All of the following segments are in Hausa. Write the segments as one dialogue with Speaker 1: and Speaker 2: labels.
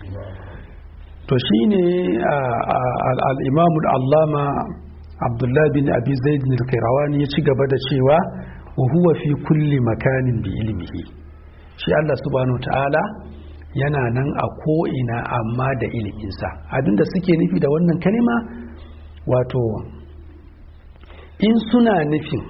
Speaker 1: to shine al-imamul allama abdullahi bin abi zaid al-qayrawani ya ci gaba da cewa wa huwa fi kulli makanin bi ilmihi shi Allah subhanahu ta'ala yana nan a ko'ina amma da iliminsa abinda suke nufi da wannan kalima wato in suna nufin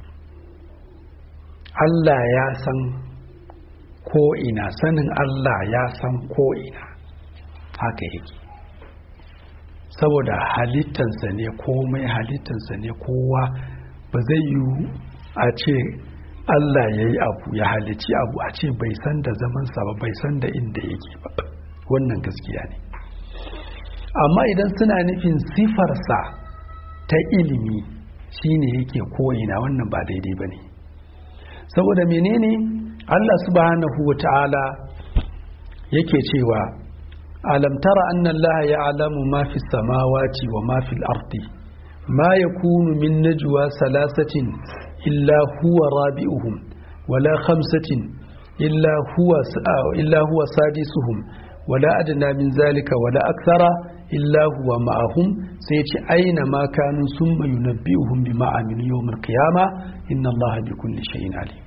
Speaker 1: Allah ya san ko'ina sanin Allah ya san ko'ina haka yake saboda halittansa ne komai halittansa ne kowa ba zai yi a ce Allah ya yi abu ya halici abu a ce bai san da zamansa ba bai san da inda yake ba wannan gaskiya ne amma idan suna nufin sifarsa ta ilimi shine yake ko'ina wannan ba daidai ba ne saboda menene Allah subhanahu wa ta'ala yake cewa alam tara anna Allah ya'lamu ma fi samawati wa ma fil ardi ma yakunu min najwa salasatin illa huwa rabi'uhum wala khamsatin illa huwa illa huwa sadisuhum wala adna min zalika wala akthara illa huwa ma'ahum sai ce aina ma kanu summa yunabbi'uhum bima amilu yawmal qiyamah inna Allah bi kulli shay'in alim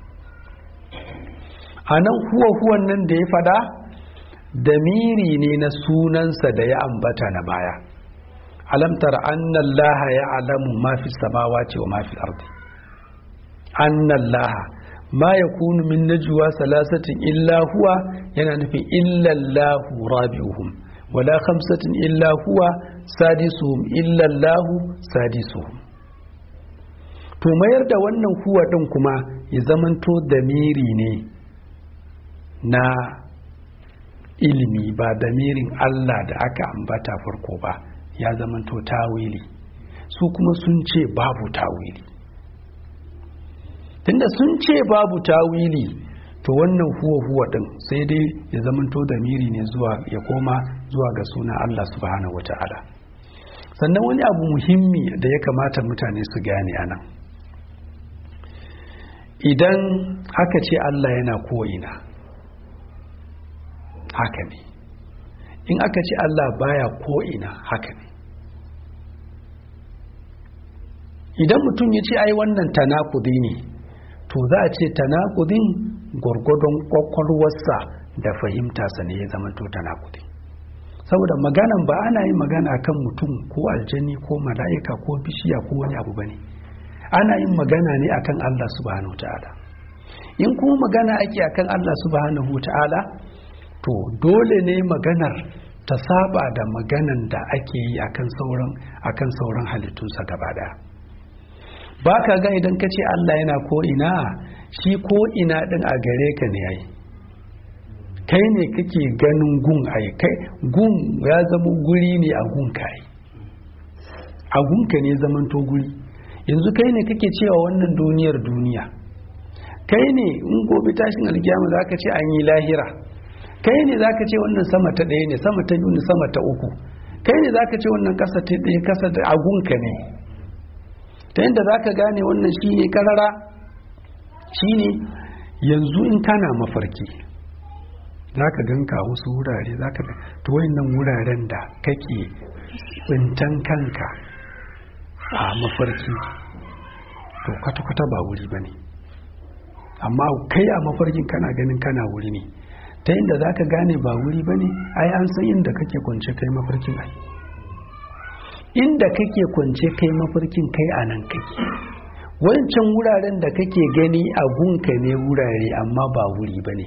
Speaker 1: anan huwa huwan nan da ya fada damiri ne na sunansa da ya ambata na baya alamtar annallaha ya alamu ma fi samawati wa ma fi ardi annallaha ma yakunu min najwa salasatin illa huwa yana nufin illa allahu rabi'uhum wala khamsatin illa huwa sadisuhum illa allahu sadisuhum to mayar da wannan huwa din kuma ya zamanto damiri ne na ilimi ba damirin Allah da aka ambata farko ba ya zamanto tawili su kuma sun ce babu tawili tunda sun ce babu tawili to wannan huwa huwa din sai dai ya zamanto damiri ne zuwa ya koma zuwa ga suna Allah subhanahu wata'ala sannan wani abu muhimmi da ya kamata mutane su gane anan idan aka ce Allah yana ko'ina haka ne in aka ce Allah baya ko'ina haka ne idan mutum ya ce ai wannan tanakudi ne to za a ce tanakudin gwargwadon kwakwalwarsa da fahimta sa ne ya zama to tanakudi saboda maganan ba ana yin magana kan mutum ko aljani ko mala'ika ko bishiya ko wani abu bane ana yin magana ne akan Allah subhanahu ta'ala in kuma magana ake akan Allah subhanahu ta'ala to dole ne maganar ta saba da maganan da ake yi akan sauran akan sauran halittunsa gaba daya ba ka ga idan ka ce Allah yana ko ina shi ko ina din a gare ka ne yayi kai ne kake ganin gun ai kai gun ya zama guri ne a gun kai a gun ka ne zaman to guri yanzu kai ne kake cewa wannan duniyar duniya kai ne in gobe tashin alkiyama zaka ce an yi lahira kai ne zaka ce wannan sama ta ɗaya ne sama ta biyu ne sama ta uku kai ne zaka ce wannan ƙasa ta ɗaya ƙasa da agunka ne ta yadda zaka gane wannan shine karara shine yanzu in kana mafarki zaka ganka wasu wurare zaka ga to wayannan wuraren da kake tsintan kanka a mafarki to kwata-kwata ba wuri bane amma kai a mafarkin kana ganin kana wuri ne ta inda za ka gane ba wuri ba ne ai an san inda kake kwance kai mafarkin ai inda kake kwance kai mafarkin kai a nan kake wancan wuraren da kake gani a gunka ne wurare amma ba wuri ba ne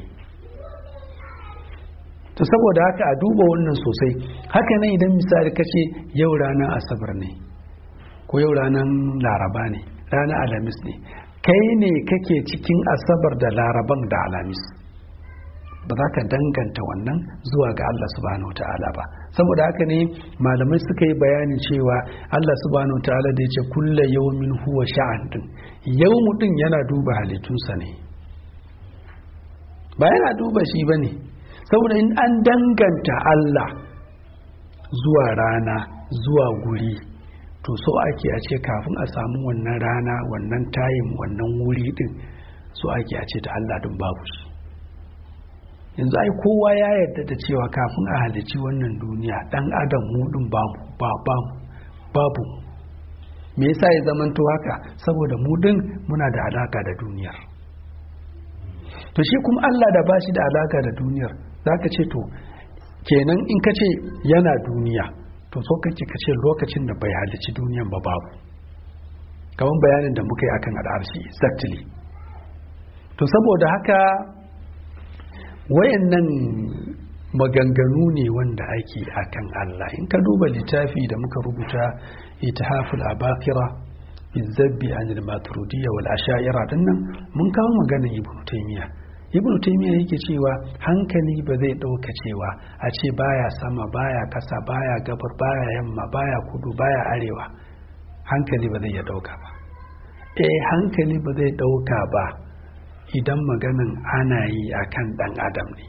Speaker 1: to saboda haka a duba wannan sosai haka nan idan misali kace yau ranar asabar ne ko yau ranar laraba ne ranar alhamis ne kai ne kake cikin asabar da laraban da alhamis ba za ka danganta wannan zuwa ga Allah subhanahu wa ta'ala ba saboda haka ne malamai suka yi bayani cewa Allah subhanahu wa ta'ala da ya ce kulla yawmin huwa sha'an din yau mutum yana duba halittunsa ne ba yana duba shi ba ne saboda in an danganta Allah zuwa rana zuwa guri to so ake a ce kafin a samu wannan rana wannan tayin wannan wuri din so ake a ce ta Allah din babu shi yanzu ai kowa ya yarda da cewa kafin a halici wannan duniya dan adam mudin babu babu me yasa ya zamanto haka saboda mudin muna da alaka da duniyar to shi kuma Allah da bashi da alaka da duniyar zaka ce to kenan in ka ce yana duniya to so kake ka ce lokacin da bai halici duniyan ba babu kamar bayanin da muka yi akan al'arshi exactly to saboda haka wayannan maganganu ne wanda ake akan Allah in ka duba littafi da muka rubuta itihaful abakira bizabbi anil maturidiyya wal asha'ira dinnan mun kawo magana ibnu taymiya ibnu taymiya yake cewa hankali ba zai dauka cewa a ce baya sama baya kasa baya gabar baya yamma baya kudu baya arewa hankali ba zai ya dauka ba eh hankali ba zai dauka ba idan maganin ana yi a kan ɗan adam ne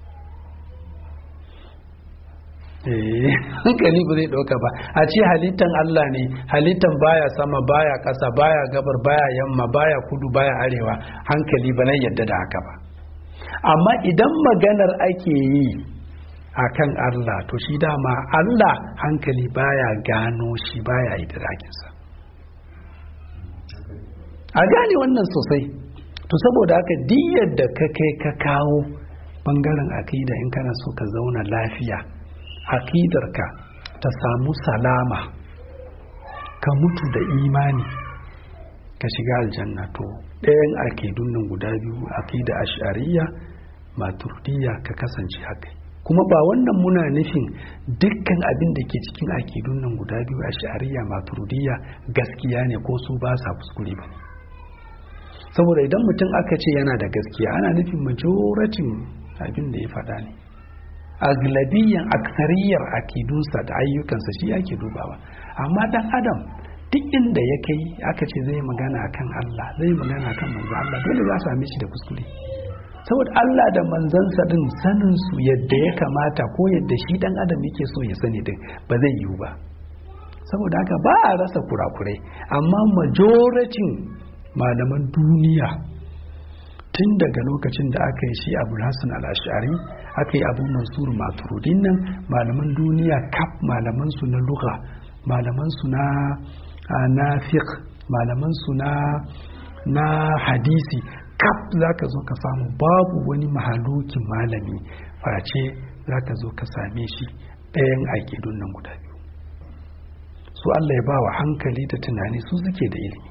Speaker 1: hankali ba zai ɗauka ba a ce halittan Allah ne halittan baya sama baya ƙasa baya gabar baya yamma baya kudu baya arewa hankali ba na yadda da haka ba amma idan maganar ake yi a kan Allah to shi dama Allah hankali baya gano shi baya idrakinsa a gane wannan sosai to saboda haka diyar da ka kai ka kawo bangaren akida in kana so ka zauna lafiya akidarka ta samu salama ka mutu da imani ka shiga aljanna to ɗayan akidun nan guda biyu akida ash'ariya maturidiya ka kasance haka kuma ba wannan muna nufin dukkan abin da ke cikin akidun nan guda biyu ash'ariya maturidiya gaskiya ne ko su ba sa kuskure ba ne saboda idan mutum aka ce yana da gaskiya ana nufin majoratin abin da ya faɗa ne aglabiyan aksariyar akidunsa da ayyukansa shi ake dubawa amma dan adam duk inda ya kai aka ce zai magana kan Allah zai magana kan manzo Allah dole za su same shi da kuskure saboda Allah da manzansa din sanin su yadda ya kamata ko yadda shi dan adam yake so ya sani din ba zai yiwu ba saboda haka ba a rasa kurakurai amma majoratin malaman duniya tun daga lokacin da aka yi shi abu hassan al'ashari aka yi abu mansur maturudin nan malaman duniya kaf malaman su na lugha malaman su na na fiqh malaman su na na hadisi kaf zaka zo ka samu babu wani mahalukin malami face zaka zo ka same shi ɗayan aƙidun nan guda biyu su Allah ya ba wa hankali da tunani su suke da ilimi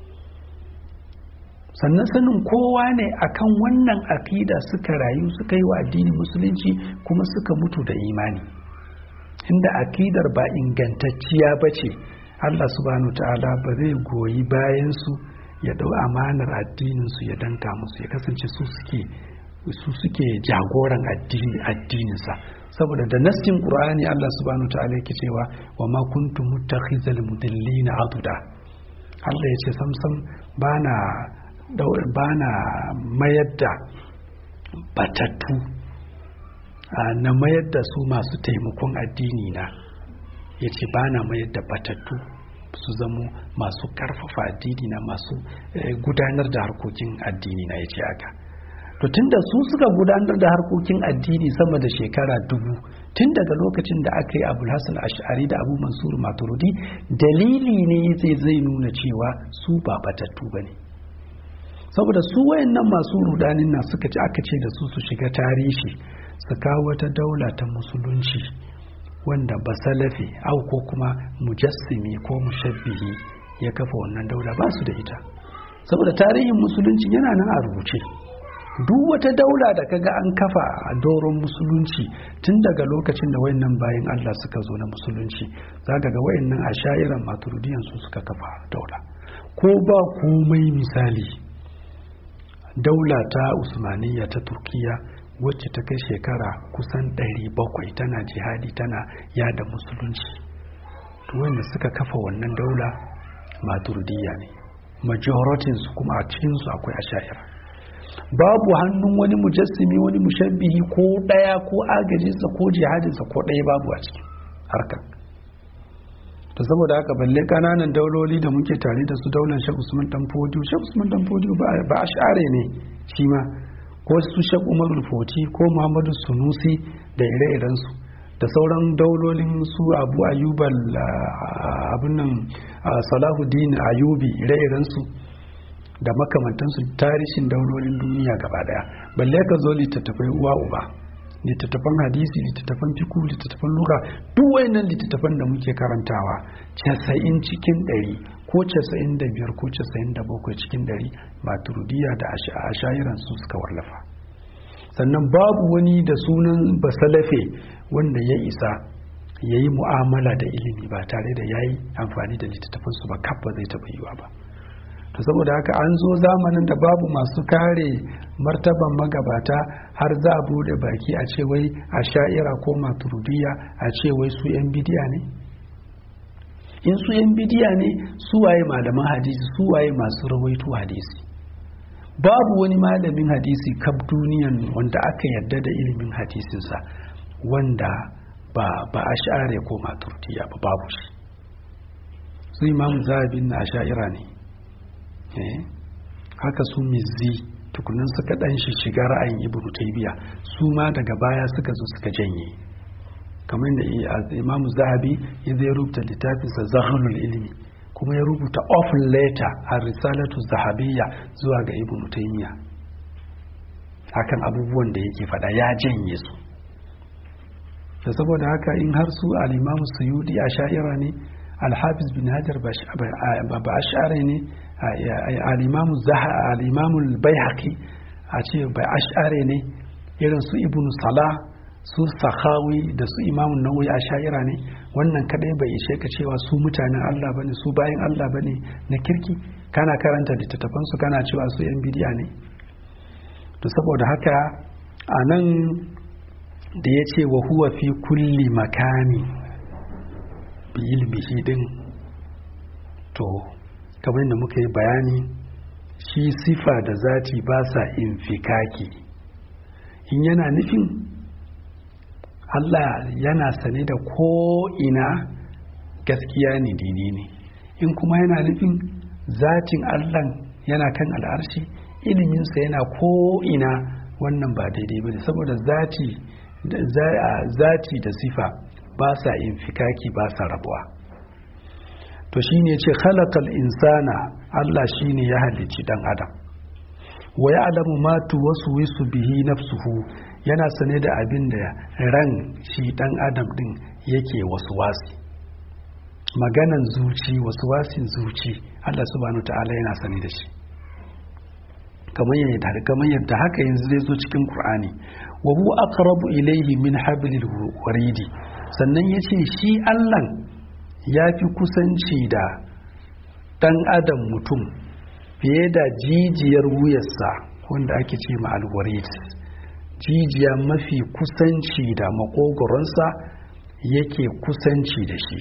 Speaker 1: sannan sanin kowa ne akan wannan akida suka rayu suka yi wa addini musulunci kuma suka mutu da imani inda akidar ba ingantacciya ba ce Allah subhanahu ta'ala ba zai goyi bayansu ya dau amanar addininsu ya danka musu ya kasance su suke su suke jagoran addini addininsa saboda da nassin qur'ani Allah subhanahu ta'ala yake cewa wa ma kuntum muttakhizal mudillina aduda Allah ya ce samsam bana bana mayar da batattu na mayar da su masu taimakon addini na ya ce bana mayar da batattu su zamo masu karfafa addini na masu gudanar da harkokin addini na ya ce aka to tunda su suka gudanar da harkokin addini sama da shekara dubu tun daga lokacin da aka yi abu hassan ash'ari da abu mansur maturudi dalili ne zai zai nuna cewa su ba batattu ba ne saboda su wayannan masu rudanin nan suka ci aka ce da su su shiga tarihi su kawo wata daula ta musulunci wanda ba salafi au ko kuma mujassimi ko mushabbihi ya kafa wannan daula ba su da ita saboda tarihin musulunci yana nan a rubuce duk wata daula da kaga an kafa a doron musulunci tun daga lokacin da wayannan bayan Allah suka zo na musulunci za ga wayannan a sha'iran maturidiyan su suka kafa daula ko ba komai misali daula ta usmaniya ta turkiya wacce ta kai shekara kusan 700 tana jihadi tana yada musulunci to wanda suka kafa wannan daula maturidiya ne majoritin su kuma a cikin su akwai asha'ira babu hannun wani mujassimi wani mushabbihi ko daya ko agajinsa ko jihadinsa ko daya babu a cikin harkar to saboda haka balle kananan dauloli da muke tare da su daular shek usman dan fodiyo shek usman dan fodiyo ba a share ne shi ma ko su shek umarul foti ko muhammadu sunusi da ire-irensu da sauran daulolin su abu ayubal abin nan salahuddin ayubi ire-irensu da makamantansu tarishin daulolin duniya gaba daya balle ka zo littattafai uwa uba littattafan hadisi littattafan fiku littattafan lura duk wayannan littattafan da muke karantawa casa'in cikin ɗari ko casa'in da biyar ko casa'in da bakwai cikin ɗari maturudiya da ashayiran su suka wallafa sannan babu wani da sunan basalafe wanda ya isa ya yi mu'amala da ilimi ba tare da ya yi amfani da littattafansu ba kabba zai taɓa yiwa ba to saboda haka an zo zamanin da babu masu kare martaban magabata har za a bude baki a ce wai a sha'ira ko maturudiya a ce wai su yan bidiya ne in su yan bidiya ne su waye malaman hadisi su waye masu rawaito hadisi babu wani malamin hadisi kaf duniyan wanda aka yarda da ilimin hadisinsa wanda ba ba a sha'are ko maturudiya ba babu shi su imamu zahabin na sha'ira ne haka su mizzi tukunan suka dan shi shiga ra'ayin ibnu taybiya su ma daga baya suka zo suka janye kamar da imamu zahabi ya zai rubuta littafinsa zahanul ilimi kuma ya rubuta ofin letter a risalatu zahabiyya zuwa ga ibnu taymiya hakan abubuwan da yake fada ya janye su da saboda haka in har su al-imamu suyudi a sha'ira ne al-hafiz bin hajar ba ash'ari ne al'imamun bayhaqi a ce bai ash'are ne irin su ibn salah su sahawi da su imamun nawawi a sha'ira ne wannan kadai bai ishe ka cewa su mutanen Allah bane su bayan Allah bane na kirki kana karanta littattafan su kana cewa su yan bidiya ne to saboda haka a nan da ya ce wa huwa fi kulli makani bi ilmihi din to kamar da muka yi bayani shi sifa da zati ba sa infikaki in yana nufin Allah yana sane da ko'ina gaskiya ne dini ne in kuma yana nufin zatin Allah yana kan al'arshi iliminsa yana ko'ina wannan ba daidai ba ne saboda zati zati da sifa ba sa infikaki ba sa rabuwa to shine ce khalaqal insana Allah shine ya halicci dan adam wa ya'lamu ma tuwaswisu bihi nafsuhu yana sane da abin da ran shi dan adam din yake waswasi maganan zuci waswasin zuci Allah subhanahu ta'ala yana sane da shi kamar yadda kamar yadda haka yanzu zai zo cikin Qur'ani wa huwa aqrabu ilayhi min hablil waridi sannan yace shi Allah ya fi kusanci da ɗan adam mutum fiye da jijiyar wuyarsa wanda ake ce ma alwarit jijiya mafi kusanci da makogoronsa yake kusanci da shi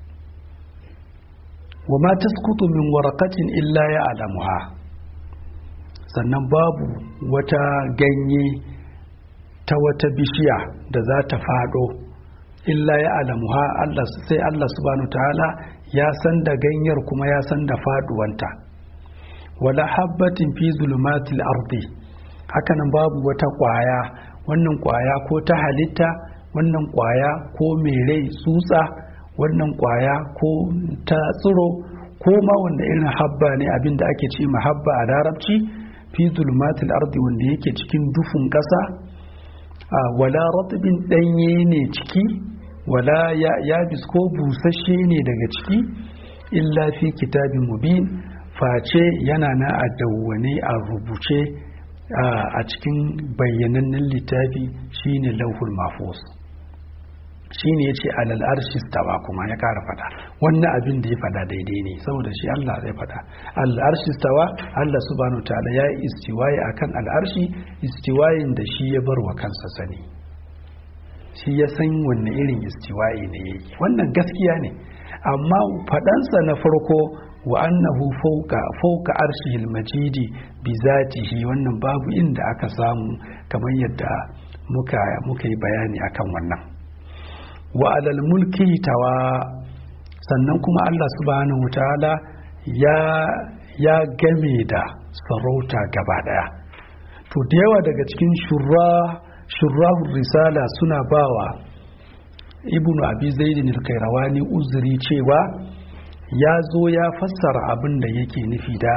Speaker 1: wa ma taskutu min warakatin illa ya alamuha sannan babu wata ganye ta wata bishiya da za ta fado illa ya alamuha Allah sai Allah subhanahu ta'ala ya san da ganyar kuma ya san da faduwanta wala habbatin fi zulumatil ardi hakanan babu wata kwaya wannan kwaya ko ta halitta wannan kwaya ko mai rai tsutsa wannan kwaya ko ta tsiro ko ma wanda irin habba ne abinda ake ce habba a larabci fi zulumatil ardi wanda yake cikin dufin ƙasa wala ratbin ɗanye ne ciki wala ya ko busasshe ne daga ciki illa fi kitabin mubin face yana na a dawwane a rubuce a cikin bayyanannen littafi shine lauhul mafus shine ya ce alal arshi stawa kuma ya kara fada wannan abin da ya fada daidai ne saboda shi Allah zai fada alal arshi stawa Allah subhanahu ta'ala ya yi istiwaye akan al'arshi istiwayin da shi ya bar wa kansa sani shi ya san wanne irin istiwa'i ne yake wannan gaskiya ne amma faɗansa na farko wa annahu fauka fauka arshihil majidi bi zatihi wannan babu inda aka samu kamar yadda muka muka yi bayani akan wannan wa alal mulki tawa sannan kuma Allah subhanahu wataala ya ya game da sarauta gaba daya to to da yawa daga cikin shurrahun risala suna bawa ibnu abi zaidin al-kairawani uzuri cewa ya zo ya fassara abin da yake nufi da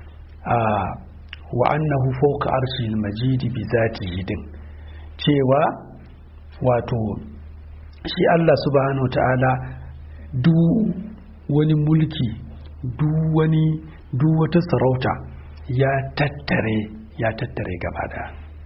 Speaker 1: wa annahu fawqa arshil majid bi zatihi din cewa wato shi Allah subhanahu wa ta'ala duk wani mulki duk wani duk wata sarauta ya tattare ya tattare gaba da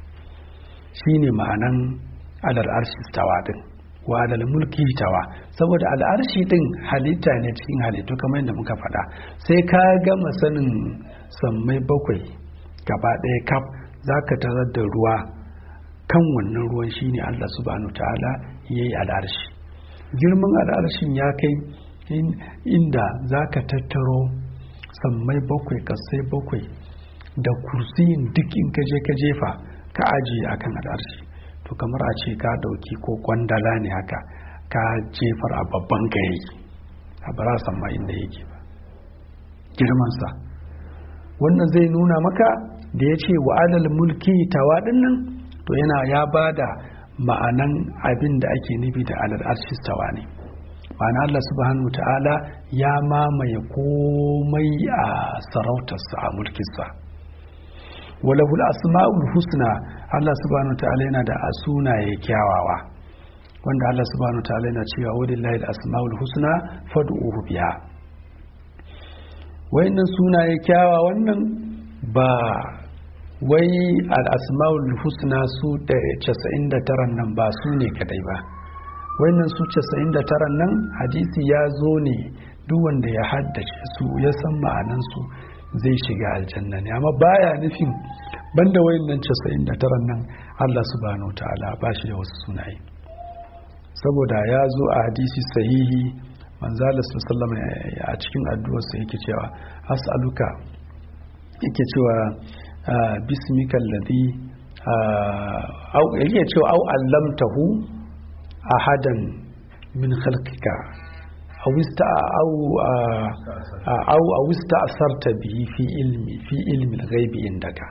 Speaker 1: shine ma'anan alal arshi tawa din wa alal mulki tawa saboda al'arshi din halitta ne cikin halittu kamar yadda muka faɗa sai ka gama sanin sammai bakwai gaba ɗaya kaf za ka tarar da ruwa kan wannan ruwan shine Allah subhanahu ta'ala ya yi al'arshi girman al'arshin ya kai inda za ka tattaro sammai bakwai kasai bakwai da kursiyin duk in ka je ka jefa ka ajiye akan al'arshi to kamar a ce ka dauki ko kwandala ne haka ka jefar a babban gari a bara samma inda yake ba girmansa wannan zai nuna maka da ya ce wa alal mulki tawa nan to yana ya ba da ma'anan abin da ake nufi da alal arshi tawa ne ma'ana Allah subhanahu ta'ala ya mamaye komai a sarautarsa a mulkinsa walahul asma'ul husna Allah subhanahu ta'ala yana da sunaye kyawawa wanda Allah subhanahu ta'ala yana cewa walillahi al-asma'ul husna fad'uhu biha wayannan sunaye kyawawa wannan ba wai al-asma'ul husna su da 99 nan ba su ne kadai ba wannan su 99 nan hadisi ya zo ne duk wanda ya haddace su ya san ma'anansu zai shiga aljanna ne amma baya nufin banda wayannan 99 nan Allah subhanahu ta'ala ba shi da wasu sunaye saboda ya zo a hadisi sahihi manzala sallallahu a cikin addu'arsa yake cewa as'aluka yake cewa bismika alladhi au yake cewa au allamtahu ahadan min khalqika aw ista aw aw aw ista'sarta bihi fi ilmi fi ilmi al-ghaibi indaka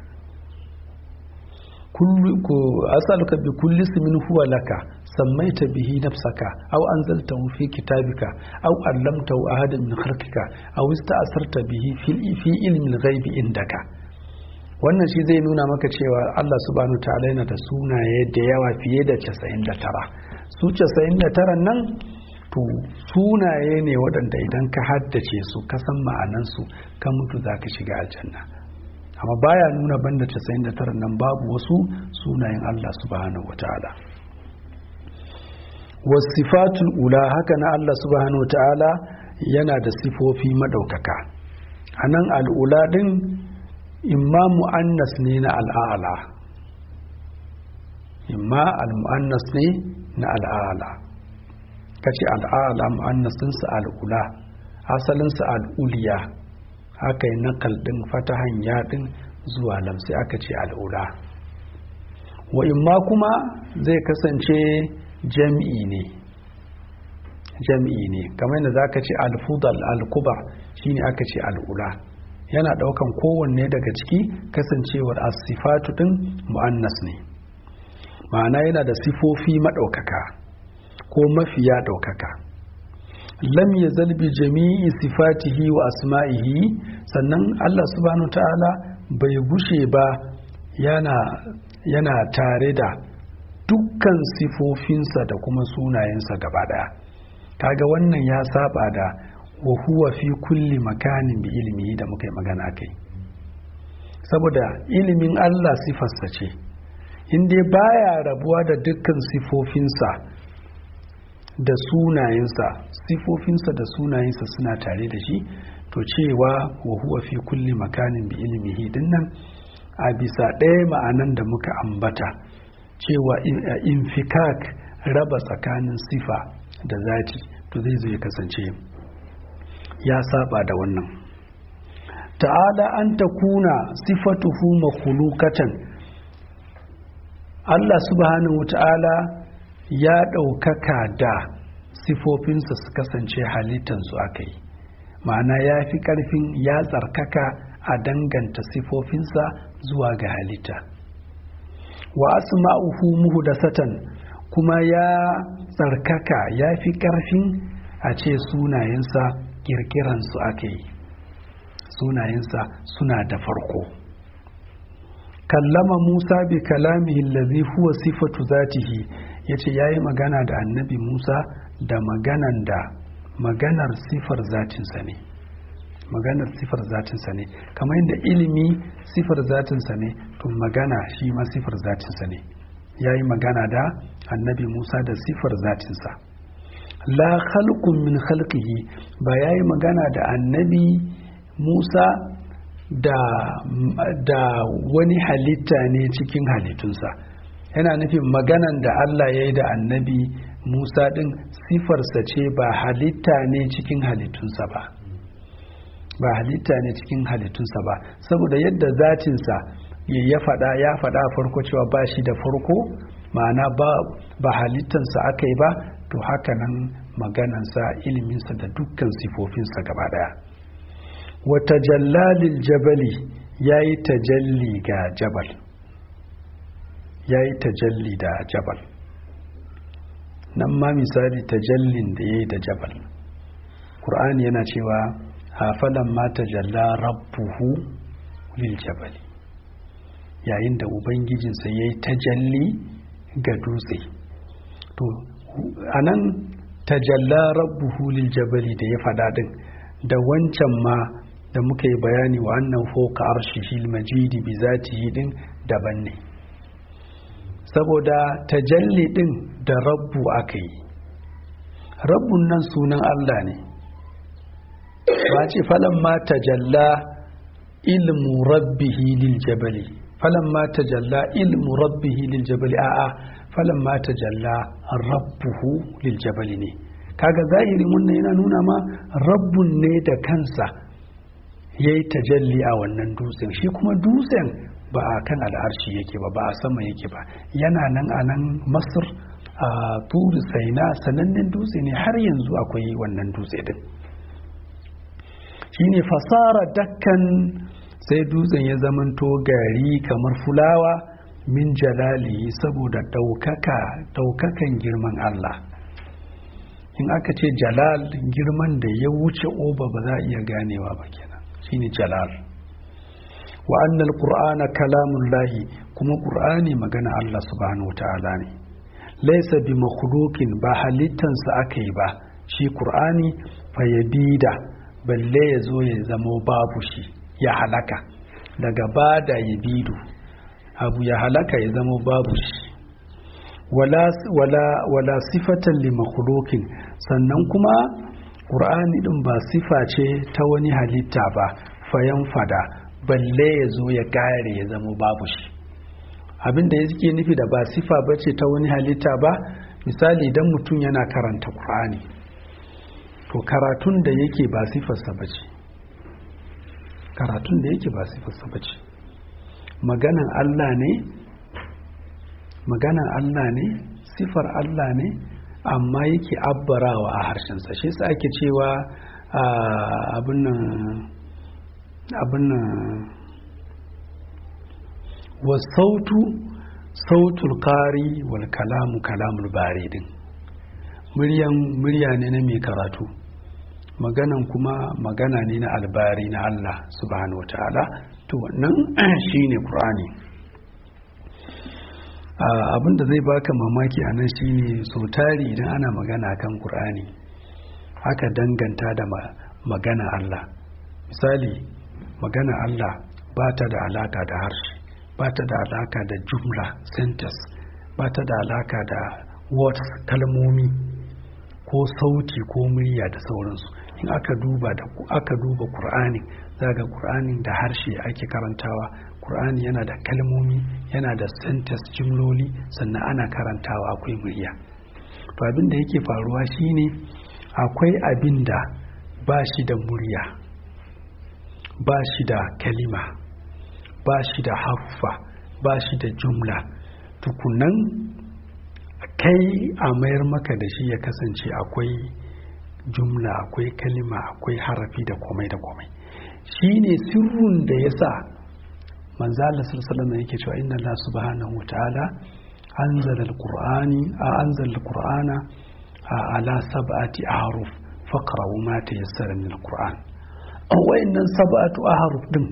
Speaker 1: kullu ku as'aluka bi kulli ismin huwa laka sammaita bihi nafsaka aw anzaltahu fi kitabika aw allamtahu ahadan min khalqika aw ista'sarta bihi fi ilmi al-ghaibi indaka wannan shi zai nuna maka cewa Allah subhanahu wa ta'ala yana da sunaye da yawa fiye da 99 su 99 nan to sunaye ne waɗanda idan ka haddace su ka san ma'anansu ka mutu za ka shiga aljanna amma baya nuna banda 99 nan babu wasu sunayen Allah subhanahu wa ta'ala wasifatul ula haka na Allah subhanahu wa ta'ala yana da sifofi madaukaka a nan al'ula ɗin imma mu'annas ne na al'ala imma al-mu'annas ne na al'ala kace al'ala mu'annasinsa al'ula asalinsa al'uliya aka yi nakal ɗin fatahan yaɗin zuwa lamsi aka ce al'ula wa imma kuma zai kasance jam'i ne jam'i ne kamar yadda za ka ce alfudal alkubar shine aka ce al'ula yana ɗaukan kowanne daga ciki kasancewar asifatu ɗin mu'annas ne ma'ana yana da sifofi maɗaukaka ko mafiya ɗaukaka lam ya zalbi jami'i sifatihi wa asma'ihi sannan Allah subhanahu ta'ala bai gushe ba yana yana tare da dukkan sifofinsa da kuma sunayensa gaba daya kaga wannan ya saba da wa huwa fi kulli makanin bi ilmi da muka yi magana kai saboda ilimin Allah sifarsa ce in dai baya rabuwa da dukkan sifofinsa da sunayensa sifofinsa da sunayensa suna tare da shi to cewa wa huwa fi kulli makanin bi ilmihi dinnan a bisa ɗaya ma'anan da muka ambata cewa infikak raba tsakanin sifa da zati to zai zo ya kasance ya saba da wannan ta'ala an ta kuna sifatuhu makhluqatan Allah subhanahu wa ta'ala ya ɗaukaka da sifofinsa su kasance halittansu aka yi ma'ana ya fi ƙarfin ya tsarkaka a danganta sifofinsa zuwa ga halitta wa asma'uhu muhdathatan kuma ya tsarkaka ya fi ƙarfin a ce sunayensa kirkiransu ake yi sunayensa suna da farko kallama musa bi kalamihi allazi huwa sifatu zatihi yace yayi magana da annabi musa da maganan da maganar sifar zatinsa ne maganar sifar zatinsa ne kamar yadda ilimi sifar zatinsa ne to magana shi ma sifar zatinsa ne ya yi magana da annabi musa da sifar zatinsa la khalqun min khalqihi ba ya yi magana da annabi musa da, da wani halitta ne cikin halittunsa yana nufin maganan da allah ya yi da annabi musa din sifarsa ce ba halitta ne cikin halittunsa ba ba halitta ne cikin halittunsa ba saboda yadda zatinsa ya faɗa ya faɗa farko cewa ba shi da farko ma'ana ba, ba halittansa aka yi ba to haka nan maganansa iliminsa da dukkan sifofinsa gaba ɗaya wata jallalil jabali ya yi tajalli ga jabal ya yi tajalli da jabal nan ma misali tajallin da ya yi da jabal ƙur'ani yana cewa hafalan ma tajalla rabbuhu lil jabali yayin da ubangijinsa ya yi tajalli ga dutse to anan tajalla rabbuhu lil jabali da ya faɗa din da wancan ma da muka yi bayani wa annan foka arshihil majidi bi zatihi din daban ne saboda tajalli din da rabbu aka yi rabbun nan sunan Allah ne ba ce falan ma tajalla ilmu rabbihi lil jabali falan ma tajalla ilmu rabbihi lil jabali a'a falan ma tajalla rabbuhu lil jabali ne kaga zahirin wannan yana nuna ma rabbun ne da kansa yayi tajalli a wannan dutsen shi kuma dutsen ba a kan al'arshi yake ba ba a sama yake ba yana nan a nan masar a turi saina sanannen dutse ne har yanzu akwai wannan dutse din shine fasara dakkan sai dutsen ya zamanto gari kamar fulawa min jalali saboda ɗaukaka ɗaukakan girman Allah in aka ce jalal girman da ya wuce oba ba za a iya ganewa ba kenan shine jalal wa annal qur'ana kalamun lahi kuma qur'ani magana Allah subhanahu wa ta'ala ne laysa bi makhluqin ba halittansa aka yi ba shi qur'ani fa yabida balle ya zo ya zamo babu shi ya halaka daga bada yabidu abu ya halaka ya zamo babu shi wala wala wala sifatan li makhluqin sannan kuma qur'ani din ba sifa ce ta wani halitta ba fayan fada balle ya zo ya kare ya zama babu shi abinda ya suke nufi da ba sifa ba ce ta wani halitta ba misali idan mutum yana karanta ƙur'ani to karatun da yake ba sifarsa ba ce karatun da yake ba sifarsa ba ce maganan allah ne maganan allah ne sifar allah ne amma yake abbarawa a harshensa shi sa ake cewa abin nan abin wasautu sautul kari wal kalamu kalamul bari din muryan murya ne na mai karatu maganan kuma magana ne na albari na Allah subhanahu wa ta'ala to wannan shine Qur'ani abin da zai baka mamaki a nan shine so tari idan ana magana kan Qur'ani aka danganta da magana Allah misali magana Allah ba ta da alaka da harshe ba ta da alaka da jumla sentence ba ta da alaka da words kalmomi ko sauti ko murya da sauransu in aka duba da aka duba Qur'ani zaga Qur'ani da harshe ake karantawa Qur'ani yana da kalmomi yana da sentence jumloli sannan ana karantawa akwai murya to abin da yake faruwa shine akwai abin da ba shi da murya ba shi da kalima ba shi da haffa ba shi da jumla tukunan kai a mayar maka da shi ya kasance akwai jumla akwai kalima akwai harafi da komai da komai shi ne sirrun da ya sa manzo Allah sallallahu yake cewa inna Allah subhanahu wa ta'ala anzala al-qur'ani a anzala al-qur'ana ala sab'ati ahruf faqra'u ma tayassara min al-qur'an wayannan sab'atu ahruf din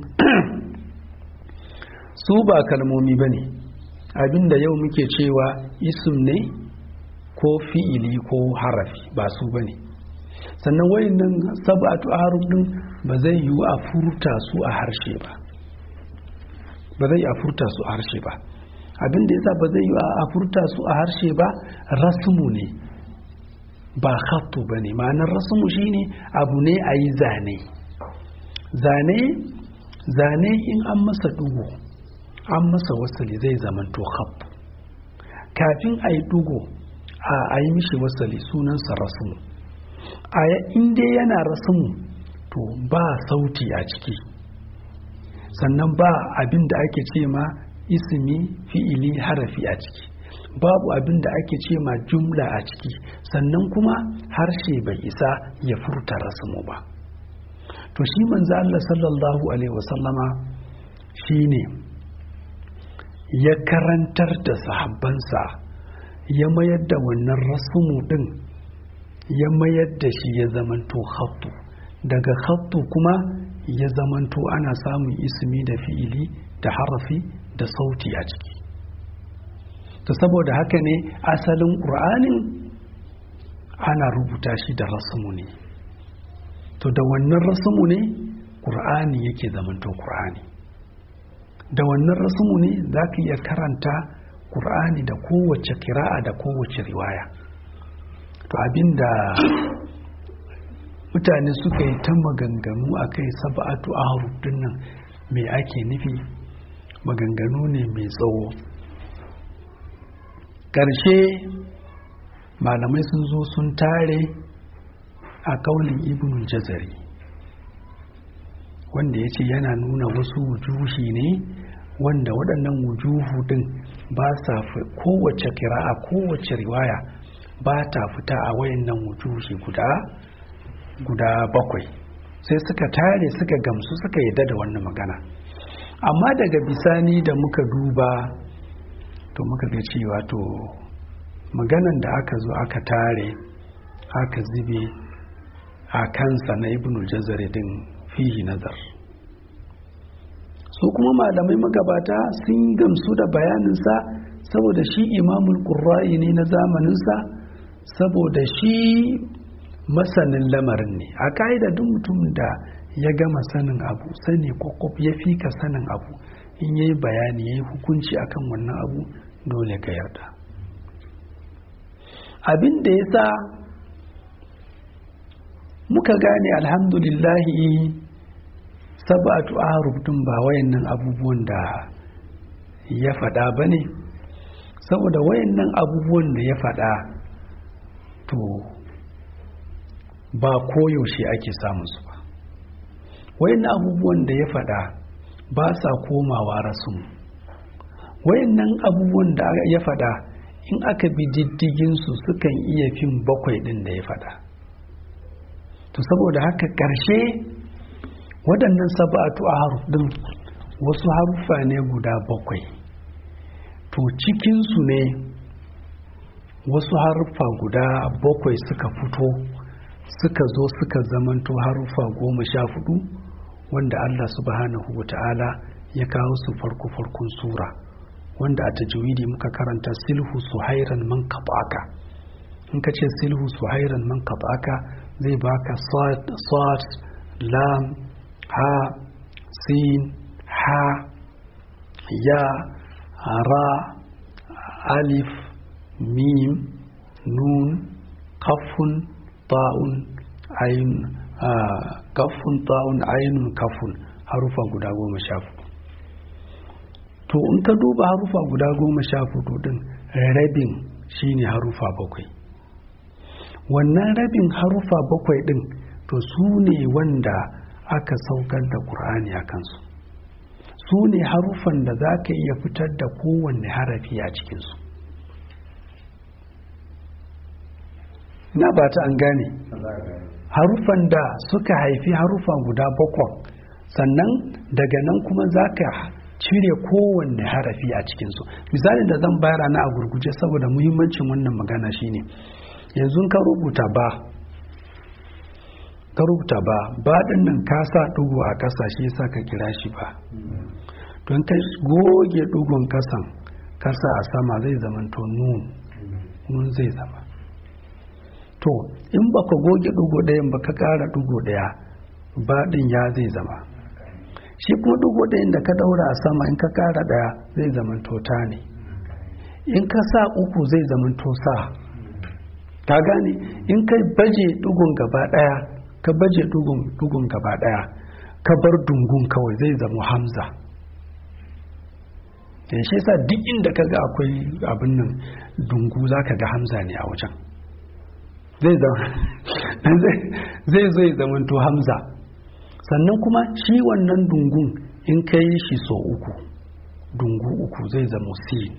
Speaker 1: su ba kalmomi bane abinda yau muke cewa ism ne ko fi'ili ko harafi ba su bane sannan wayannan sab'atu ahruf din ba zai yiwu a furta su a harshe ba ba zai a furta su a harshe ba abin da yasa ba zai yi a furta su a harshe ba rasmu ne ba khattu ba ne ma'anar rasmu shine abu ne a yi zane zane zane in an masa dugo an masa wasali zai zamanto khattu kafin a yi dugo a yi mishi wasali sunansa rasmu a inda yana rasmu to ba sauti a ciki sannan ba abin da ake ce ma ismi fi'ili harafi a ciki babu abin da ake ce ma jumla a ciki sannan kuma harshe bai isa ya furta rasmu ba to shi manzo Allah sallallahu alaihi wasallama shine ya karantar da sahabbansa ya mayar da wannan rasmu din ya mayar da shi ya zamanto khattu daga khattu kuma ya zamanto ana samun ismi da fi'ili da harafi da sauti a ciki to saboda haka ne asalin ƙur'anin ana rubuta shi da rasmu ne to da wannan rasmu ne ƙur'ani yake zamanto ƙur'ani da wannan rasmu ne za ka iya karanta ƙur'ani da kowace kira'a da kowace riwaya to abinda mutane suka yi ta maganganu a kai saba'atu a nan mai ake nufi maganganu ne mai tsawo ƙarshe malamai sun zo sun tare a kaulin ibn jazari wanda ya ce yana nuna wasu wujuhi ne wanda waɗannan wujuhu din ba sa kowace kira'a kowace riwaya ba ta fita a wayannan wujuhi guda guda bakwai sai suka tare suka gamsu suka yadda da wannan magana amma daga bisani da muka duba to muka ga cewa to maganan da aka zo aka tare aka zube a kansa na ibnu jazari din fihi nazar su kuma malamai magabata sun gamsu da bayaninsa saboda shi imamul qurra'i ne na zamaninsa saboda shi masanin lamarin ne a ka'ida duk mutum da ya gama sanin abu sani kwakwaf ya fi ka sanin abu in yayi bayani ya yi hukunci akan wannan abu dole ka yarda abin da ya sa muka gane alhamdulillahi sabatu ahruf din ba wayannan abubuwan da ya faɗa ba ne saboda wayannan abubuwan da ya faɗa to ba koyaushe ake samun su ba wayannan abubuwan da ya faɗa ba sa komawa rasu wayannan abubuwan da ya faɗa in aka bi diddigin su sukan iya fin bakwai ɗin da ya faɗa to saboda haka ƙarshe waɗannan saba'atu a haruf ɗin wasu haruffa ne guda bakwai to cikinsu ne wasu haruffa guda bakwai suka fito suka zo suka zamanto haruffa goma sha hudu wanda Allah subhanahu wa ta'ala ya kawo su farko farkon sura wanda a tajwidi muka karanta silhu suhairan man aka in ka ce silhu suhairan man aka zai baka sad lam ha sin ha ya ra alif mim nun kafun ta'un ayin kafun ta'un ainun kafun harufa guda goma sha hudu to in ka duba harufa guda goma sha hudu din rabin shine harufa bakwai wannan rabin harufa bakwai din to su ne wanda aka saukar da ƙur'ani a kansu su ne harufan da za ka iya fitar da kowanne harafi a cikinsu na ba ta an gane harufan da suka haifi harufa guda bakwai sannan daga nan kuma za ka cire kowanne harafi a cikinsu misalin da zan bayar na a gurguje saboda muhimmancin wannan magana shine yanzu ka rubuta ba ka rubuta ba ba din nan ka sa dugu a ƙasa shi yasa ka kira shi ba don ka goge dugun ƙasan kasa a sama zai zama to nun nun zai zama to in baka goge dugu ɗayan ba ka ƙara dugu ɗaya ba din ya zai zama shi kuma dugu ɗayan da ka ɗaura a sama in ka ƙara ɗaya zai zama to ta ne in ka sa uku zai zama to sa ka gane in ka baje dugun gaba ɗaya ka baje dugun gaba ɗaya ka bar dungun kawai zai zama hamza da shi sa duk inda ka ga akwai abin nan dungu za ka ga hamza ne a wajen zai zai zai zamanto hamza sannan kuma shi wannan dungun in ka yi shi so uku dungu uku zai zama sin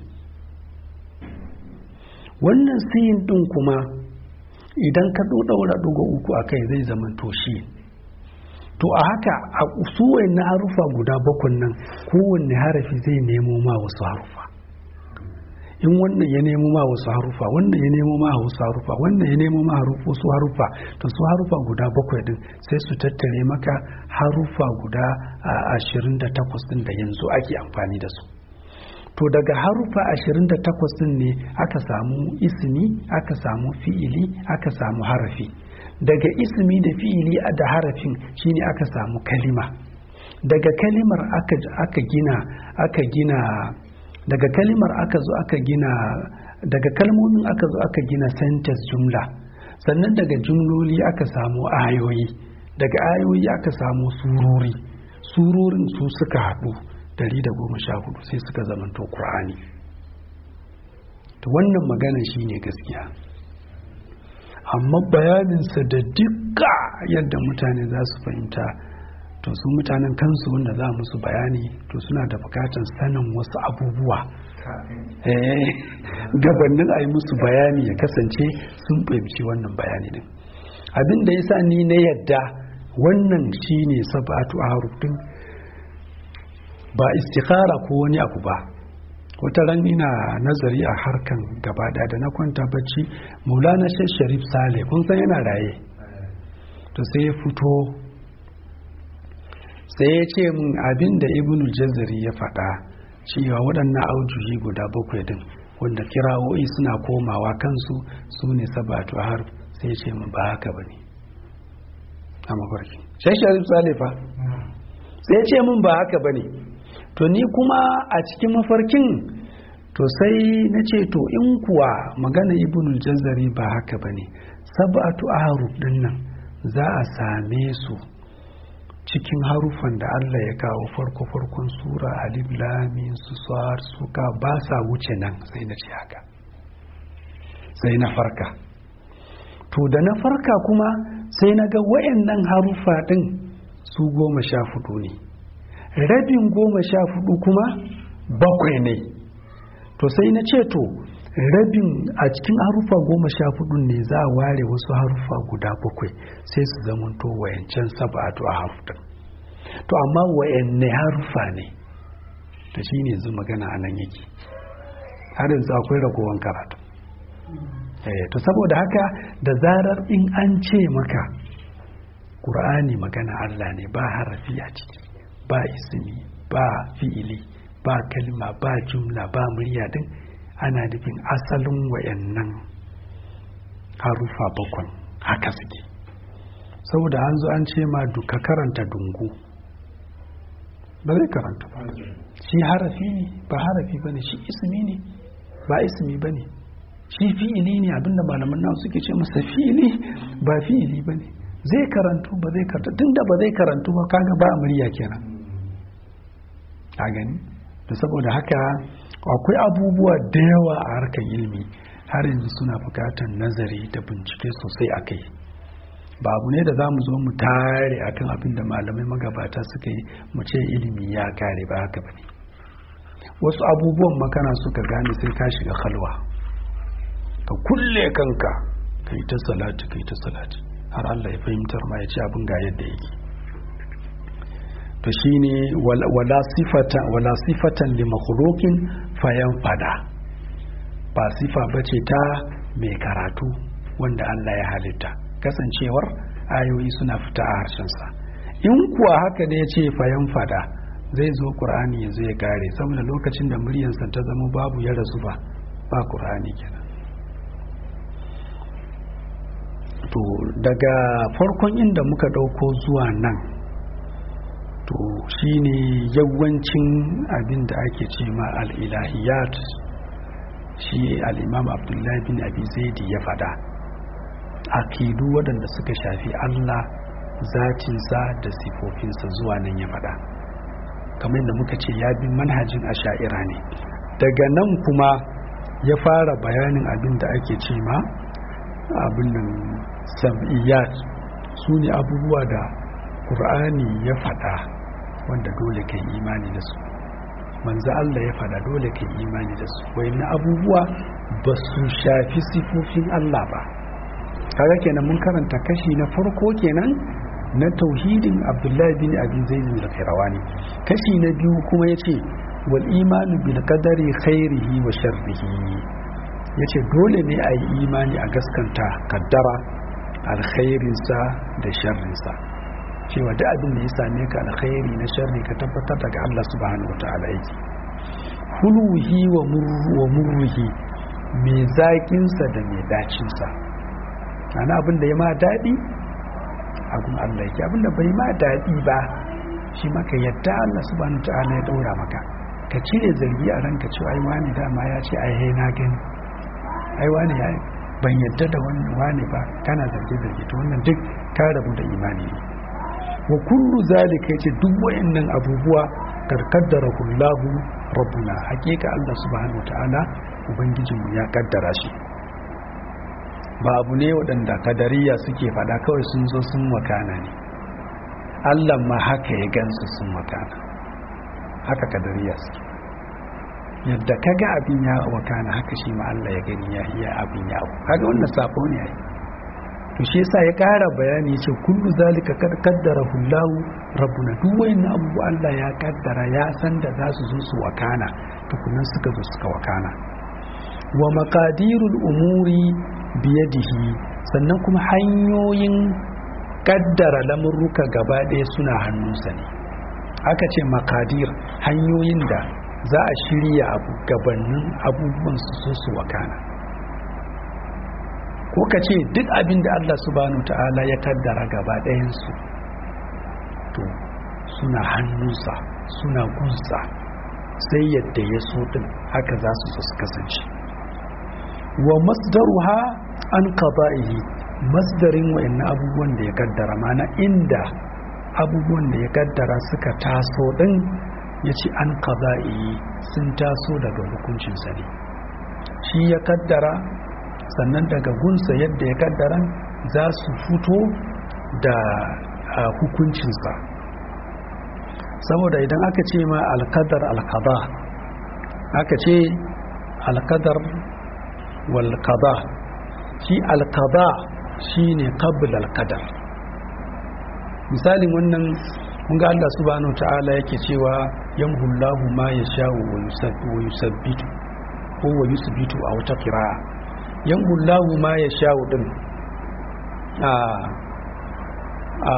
Speaker 1: wannan sin din kuma idan ka ɗaura ɗuga uku a kai zai zamanto shi to a haka a su na harufa guda bakwai nan kowanne harafi zai nemo ma wasu harufa in wannan ya nemo ma wasu harufa wannan ya nemo ma wasu harufa wannan ya nemo ma wasu harufa to su harufa guda bakwai din sai su tattare maka harufa guda ashirin da takwas din da yanzu ake amfani da su to daga harufa ashirin da takwas din ne aka samu ismi aka samu fi'ili aka samu harafi daga ismi da fi'ili da harafin shine aka samu kalima daga kalimar aka, aka gina aka gina daga kalimar aka zo aka gina daga kalmomin aka zo aka gina sentence jumla sannan daga jumloli aka samu ayoyi daga ayoyi aka samu surori surorin su suka haɗu hudu sai suka zamanto ƙur'ani to wannan magana shine gaskiya amma bayaninsa da dukka yadda mutane za su fahimta to su mutanen kansu wanda za musu bayani to suna da bukatar sanin wasu abubuwa gabanin a yi musu bayani ya kasance sun fahimci wannan bayani din abin da ya sa ni na yadda wannan shine sabatu a din ba istikhara ko wani abu ba wata ran ina nazari a harkan gaba da na kwanta bacci maulana sharif sale kun san yana raye to sai ya fito sai ya ce min abin da ibnu jazari ya faɗa cewa waɗannan aujuhi guda bakwai din wanda kira'o'i suna komawa kansu su ne sabatu har sai ya ce min ba haka ba ne a mafarki sharif sale fa sai ya ce min ba haka ba ne to ni kuma a cikin mafarkin to sai na ce to in kuwa magana ibnul jazari ba haka ba ne sab'atu ahruf din nan za a same su cikin harufan da Allah ya kawo farko farkon sura alif lam su sar suka ba sa wuce nan sai na ce haka sai na farka to da na farka kuma sai na ga wayannan harufa din su goma sha fudu ne rabin goma sha fudu kuma bakwai ne to sai na ce to rabin a cikin harufa goma sha fudu ne za a ware wasu harufa guda bakwai sai su zamanto wayancan saba'atu a harufin to amma wayanne harufa ne da shi ne zu magana a nan yake har yanzu akwai ragowar karatu to saboda haka da zarar in an ce maka ƙur'ani magana Allah ne ba harafi a ciki ba ismi ba fi'ili ba kalma ba jumla ba murya din ana nufin asalin wayannan harufa bakwan haka suke saboda an zo an ce ma duka karanta dungu ba zai karanta ba shi harafi ne ba harafi ba ne shi ismi ne ba ismi ba ne shi fi'ili ne abinda malaman nan suke ce masa fi'ili ba fi'ili ba ne zai karantu ba zai karanta tunda ba zai karantu ba kaga ba murya kenan a gani da saboda haka akwai abubuwa da yawa a harkar ilimi har yanzu suna bukatar nazari da bincike sosai a kai ba abu ne da za mu zo mu tare akan abin da malamai magabata suka yi mu ce ilimi ya kare ba haka ba ne wasu abubuwan makana suka gane sai ka shiga halwa ka kulle kanka ka yi ta salati ka yi ta salati har Allah ya fahimtar ma ya ce abin ga yadda yake to shine wala sifatan wala sifatan li makhluqin fayan fada ba sifa bace ta mai karatu wanda Allah ya halitta kasancewar ayoyi suna fita a harshensa in kuwa haka ne ya ce fayan fada zai zo ƙur'ani ya zo ya kare saboda lokacin da muryarsa ta zama babu ya rasu ba ba ƙur'ani kenan to daga farkon inda muka ɗauko zuwa nan to shine yawancin abin da ake ce ma al'ilahiyat shi al'imam abdullahi bin abi zaidi ya fada akidu waɗanda suka shafi allah zatinsa da sifofinsa zuwa nan ya fada kamar da muka ce ya bi manhajin asha'ira ne daga nan kuma ya fara bayanin abin da ake ce ma abin nan sam'iyyat su ne abubuwa da ƙur'ani ya fada wanda dole ka yi imani da su manzo Allah ya fada dole ka yi imani da su wayannan abubuwa ba su shafi sifofin Allah ba kaga kenan mun karanta kashi na farko kenan na tauhidin Abdullahi bin Abi Zaid al-Qayrawani kashi na biyu kuma yace wal imanu bil qadari khairihi wa sharrihi yace dole ne a yi imani a gaskanta kaddara alkhairinsa da sharrinsa cewa duk abin da ya same ka alkhairi na sharri ka tabbatar daga Allah subhanahu wataala yake huluhi wa murruhi mai zaƙinsa da mai dacinsa ana abin da ya ma daɗi abin Allah yake abin da bai ma daɗi ba shi maka yadda Allah subhanahu wataala ya ɗaura maka ka cire zargi a ranka cewa ai wani dama ya ce ai na gani ai wani ya ban yadda da wani ba kana zarge zarge to wannan duk ka rabu da imani ne wa kullu zalika yace duk wayannan abubuwa karkaddara kullahu rabbuna hakika Allah subhanahu wataala ubangijinmu ya kaddara shi ba abu ne waɗanda kadariya suke faɗa kawai sun zo sun wakana ne Allah ma haka ya gansu sun wakana haka kadariya suke yadda kaga abin ya wakana haka shi ma Allah ya gani ya iya abin ya kaga wannan sabo ne ai to shi yasa ya ƙara bayani ce kullu zalika kad qaddara hullahu rabbuna duk wayin abubuwa Allah ya kaddara ya san da za su zo su wakana tukunan suka zo suka wakana wa maqadirul umuri biyadihi sannan kuma hanyoyin kaddara lamurruka gaba ɗaya suna hannunsa ne aka ce makadir hanyoyin da za a shirya abu gabanin abubuwan su so su wakana ko ka ce duk abin da Allah subhanahu ta'ala ya kaddara gaba ɗayansu to suna hannunsa suna gunsa sai yadda ya so din haka za su so su kasance wa masdaruha an qada'ihi masdarin wa'annan abubuwan da ya kaddara mana inda abubuwan da ya kaddara suka taso din ya ce an qada'ihi sun taso daga hukuncinsa ne shi ya kaddara sannan daga gunsa yadda ya kaddara za su fito da hukuncinsa saboda idan aka ce ma alkadar alkada aka ce alkadar walkada shi alkada shi ne kabil alkadar misalin wannan ga Allah subhanahu ta'ala yake cewa yamhullahu ma ya sha'u wa yusabbitu ko wa yusbitu a wata kira'a yamhullahu ma ya sha'u din a a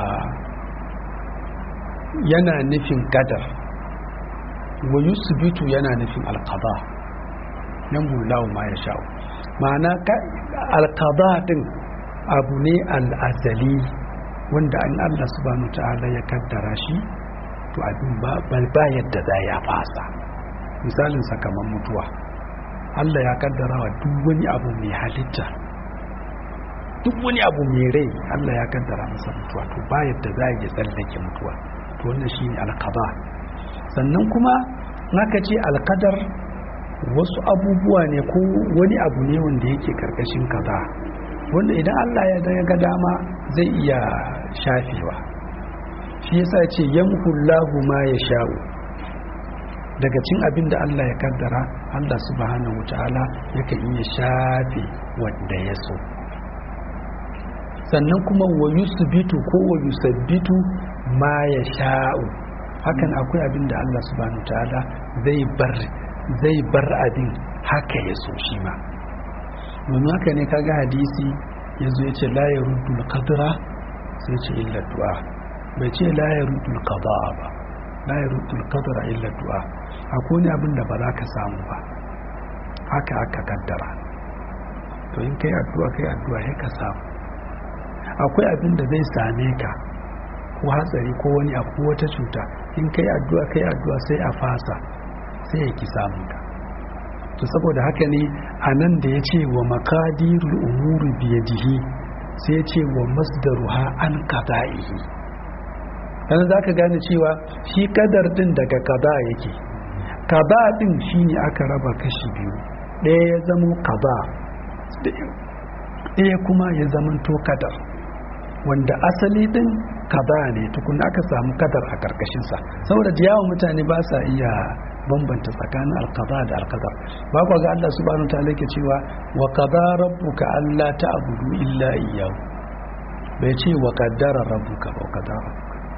Speaker 1: yana nufin kadar wa yusbitu yana nufin alqada yamhullahu ma ya sha'u ma'ana alqada din abu ne al'azali wanda an Allah subhanahu ta'ala ya kaddara shi to abin ba yadda za ya fasa misalin sakamakon mutuwa Allah ya kaddara wa duk wani abu mai halitta duk wani abu mai rai Allah ya kaddara masa mutuwa to ba yadda za ya tsallake mutuwa to wannan shine alqada sannan kuma naka ce alqadar wasu abubuwa ne ko wani abu ne wanda yake karkashin kaza wanda idan Allah ya ga dama zai iya shafewa shi yasa ce yamhullahu ma ya sha'u daga cin abin da Allah ya kaddara Allah subhanahu wataala yakan iya shafe wanda ya so sannan kuma wa yusbitu ko wa yusabbitu ma ya sha'u hakan akwai abin da Allah subhanahu ta'ala zai bar zai bar abin haka ya so shi ma domin haka ne kaga hadisi ya zo ya ce la ya rudul qadra sai ce illa du'a bai ce la ya rudul qada ba la ya rudul qadra illa du'a akwai ne abin da ba za ka samu ba haka aka kaddara to in kai addu'a kai addu'a ya ka samu akwai abin da zai same ka ko hatsari ko wani abu wata cuta in kai addu'a kai addu'a sai a fasa sai ya ki samun ka to saboda haka ne a nan da ya ce wa makadirul umuri biyadihi sai ya ce wa masdaruha an qada'ihi dan za ka gane cewa shi kadar din daga qada yake qada din shine aka raba kashi biyu ɗaya ya zamo qada ɗaya kuma ya zamanto kadar wanda asali din kaza ne tukun aka samu kadar a karkashinsa saboda da yawan mutane ba sa iya bambanta tsakanin alkaza da alkadar ba kwa ga Allah subhanahu ta'ala yake cewa wa qada rabbuka alla ta'budu illa iyyahu bai ce wa qaddara rabbuka ba qaddara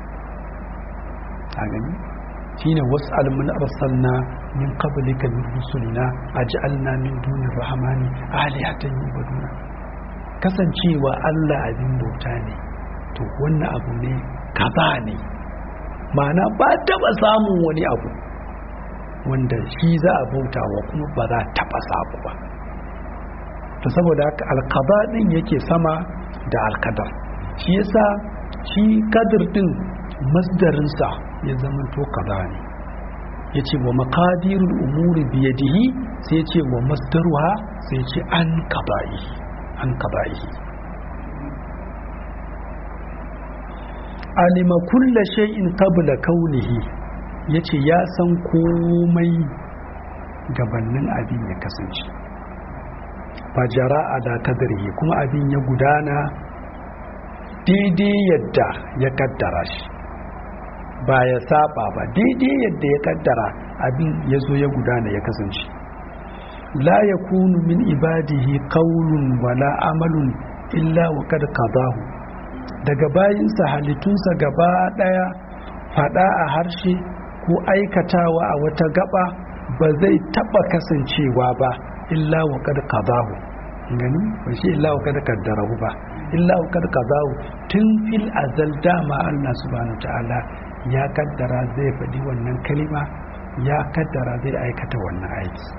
Speaker 1: a gani shine was'al man arsalna min qablika min rusulina aj'alna min dunir rahmani alihatan yubaduna kasancewa Allah abin bauta ne to wannan abu ne kaza ne ma'ana ba taba samun wani abu wanda shi za a bauta wa kuma ba za taba samu ba to saboda haka alkaba din yake sama da alkadar shi yasa shi kadir din masdarinsa ya zama to kaza ne ya ce wa makadirul umuri biyadihi sai ce wa masdaruha sai ce an kaba'ihi an kaba'ihi alima kulla shay'in qabla kaunihi yace ya san komai gabanin abin ya kasance fajara da kadarihi kuma abin ya gudana daidai yadda ya kaddara shi ba ya saba ba daidai yadda ya kaddara abin ya zo ya gudana ya kasance la yakunu min ibadihi qawlun wala amalun illa wa kad qadahu daga bayinsa halittunsa gaba daya fada a harshe ko aikatawa a wata gaba ba zai taba kasancewa ba illa wa kad qadahu gani ba shi illa wa kad qaddarahu ba illa wa kad qadahu tun fil azal dama Allah subhanahu ta'ala ya kaddara zai faɗi wannan kalima ya kaddara zai aikata wannan aiki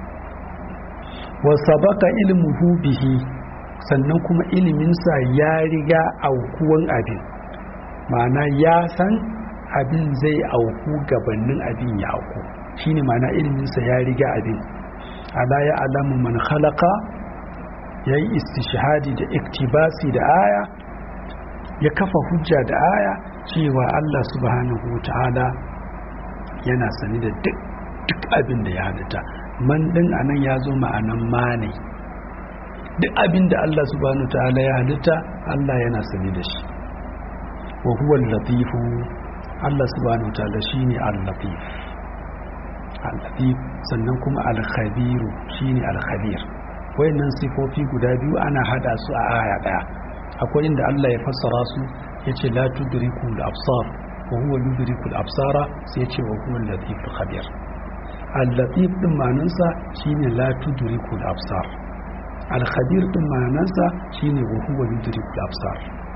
Speaker 1: wa sabaka ilmuhu bihi sannan kuma iliminsa ya riga aukuwan abin ma'ana ya san abin zai auku gabanin abin ya auku shine ma'ana iliminsa ya riga abin ala ya alamu man khalaqa ya yi istishhadi da iktibasi da aya ya kafa hujja da aya cewa Allah subhanahu ta'ala yana sani da duk duk abin da ya halitta man din anan ya zo ma'anan ma ne duk abin da Allah subhanahu ta'ala ya halitta Allah yana sani da shi wa huwa al-latifu Allah subhanahu ta'ala shine al-latif al-latif sannan kuma al-khabiru shine al-khabir wayannan sifofi guda biyu ana hada su a aya daya akwai inda Allah ya fassara su yace la tudriku al-absar wa huwa yudriku al-absara sai yace wa huwa al-latif al-khabir al-latif din ma'anarsa shine la tudriku al-absar al-khabir din ma'anarsa shine wa huwa yudriku al-absar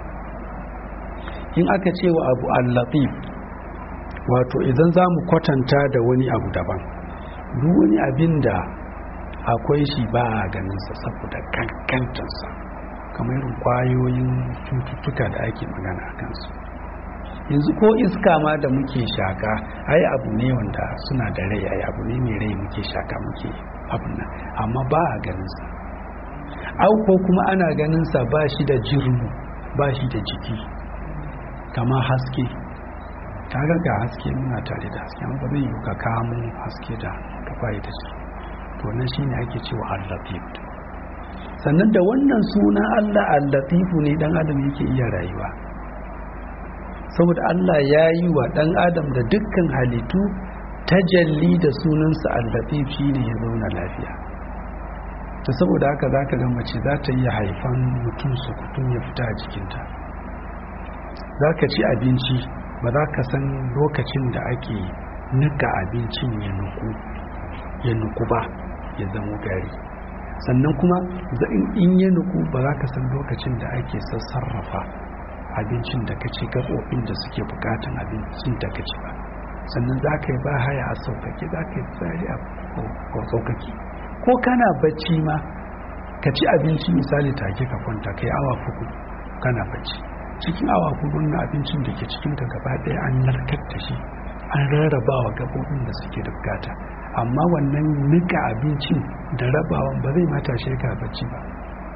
Speaker 1: in aka ce wa abu al-latif wato idan za mu kwatanta da wani abu daban duk wani abin da akwai shi ba a ganinsa saboda kankantarsa kamar irin kwayoyin cututtuka da ake magana a kansu yanzu ko iska ma da muke shaka ai abu ne wanda suna da rai ai abu ne mai rai muke shaka muke abin nan amma ba a ganinsa au ko kuma ana ganinsa ba shi da jirmu ba shi da jiki kama haske kaga ga haske muna tare da haske amma ba zai yi ka kamo haske da ka bayi da shi to nan shine ake cewa al-latif sannan da wannan suna Allah al-latifu ne dan adam yake iya rayuwa saboda Allah ya yi wa dan adam da dukkan halittu tajalli da sunansa al-latif shine ya zauna lafiya ta saboda haka zaka ga mace za ta iya haifan mutum su kutum ya fita a jikinta za ka ci abinci ba za ka san lokacin da ake nika abincin ya nuku ya nuku ba ya zama gari sannan kuma in ya nuku ba za ka san lokacin da ake sassarrafa abincin da ka ci gaɓoɓin da suke bukatan abincin da ka ci ba sannan za ka yi ba haya a sauƙaƙe za ka yi tsari a sauƙaƙe ko kana bacci ma ka ci abinci misali take ka kwanta kai awa fuku kana bacci cikin awa hudu na abincin da ke cikin ka gaba ɗaya an narkar da shi an rarraba wa gaɓoɓin da suke da bukata amma wannan nika abincin da rabawan ba zai mata ka bacci ba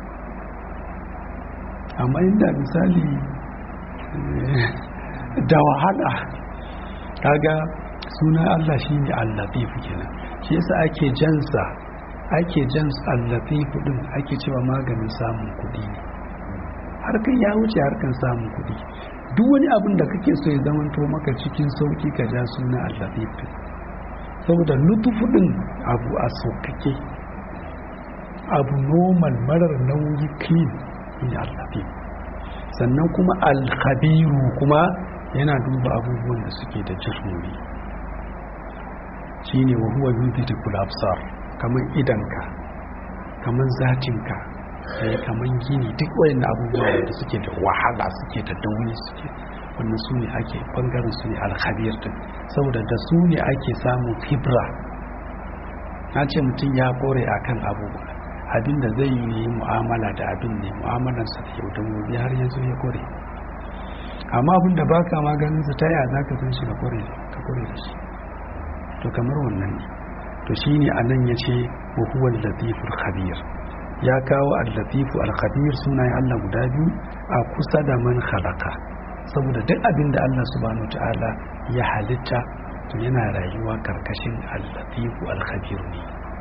Speaker 1: amma inda misali da wahala kaga suna Allah shine al-latif kenan shi yasa ake jansa ake jansa al-latif din ake cewa maganin samun kuɗi ne harkan ya wuce harkan samun kuɗi duk wani abin da kake so ya zamanto maka cikin sauki ka ja suna al-latif saboda lutufu din abu a saukake abu normal marar nauyi clean ne al-latif sannan kuma al-khabiru kuma yana duba abubuwan da suke da jirgin shine wa huwa yudhikul absar kaman idanka kaman zatinka sai kaman gini duk wayan abubuwa da suke da wahala suke da dauni suke wannan su ne ake bangaren su ne alkhabir din saboda da su ne ake samun fibra na ce mutum ya kore akan abubuwa abin da zai yi mu'amala da abin ne mu'amalarsa da yau da gobe har yanzu ya kore amma abin da baka maganin sa ta yaya zaka san shi ka kore ka kore da shi to kamar wannan ne to shine anan yace wa huwa al-latiful khabir ya kawo al-latifu al-khabir sunayen Allah guda biyu a kusa da man khalaqa saboda duk abin da Allah subhanahu wataala ya halitta to yana rayuwa karkashin al-latifu al-khabir ne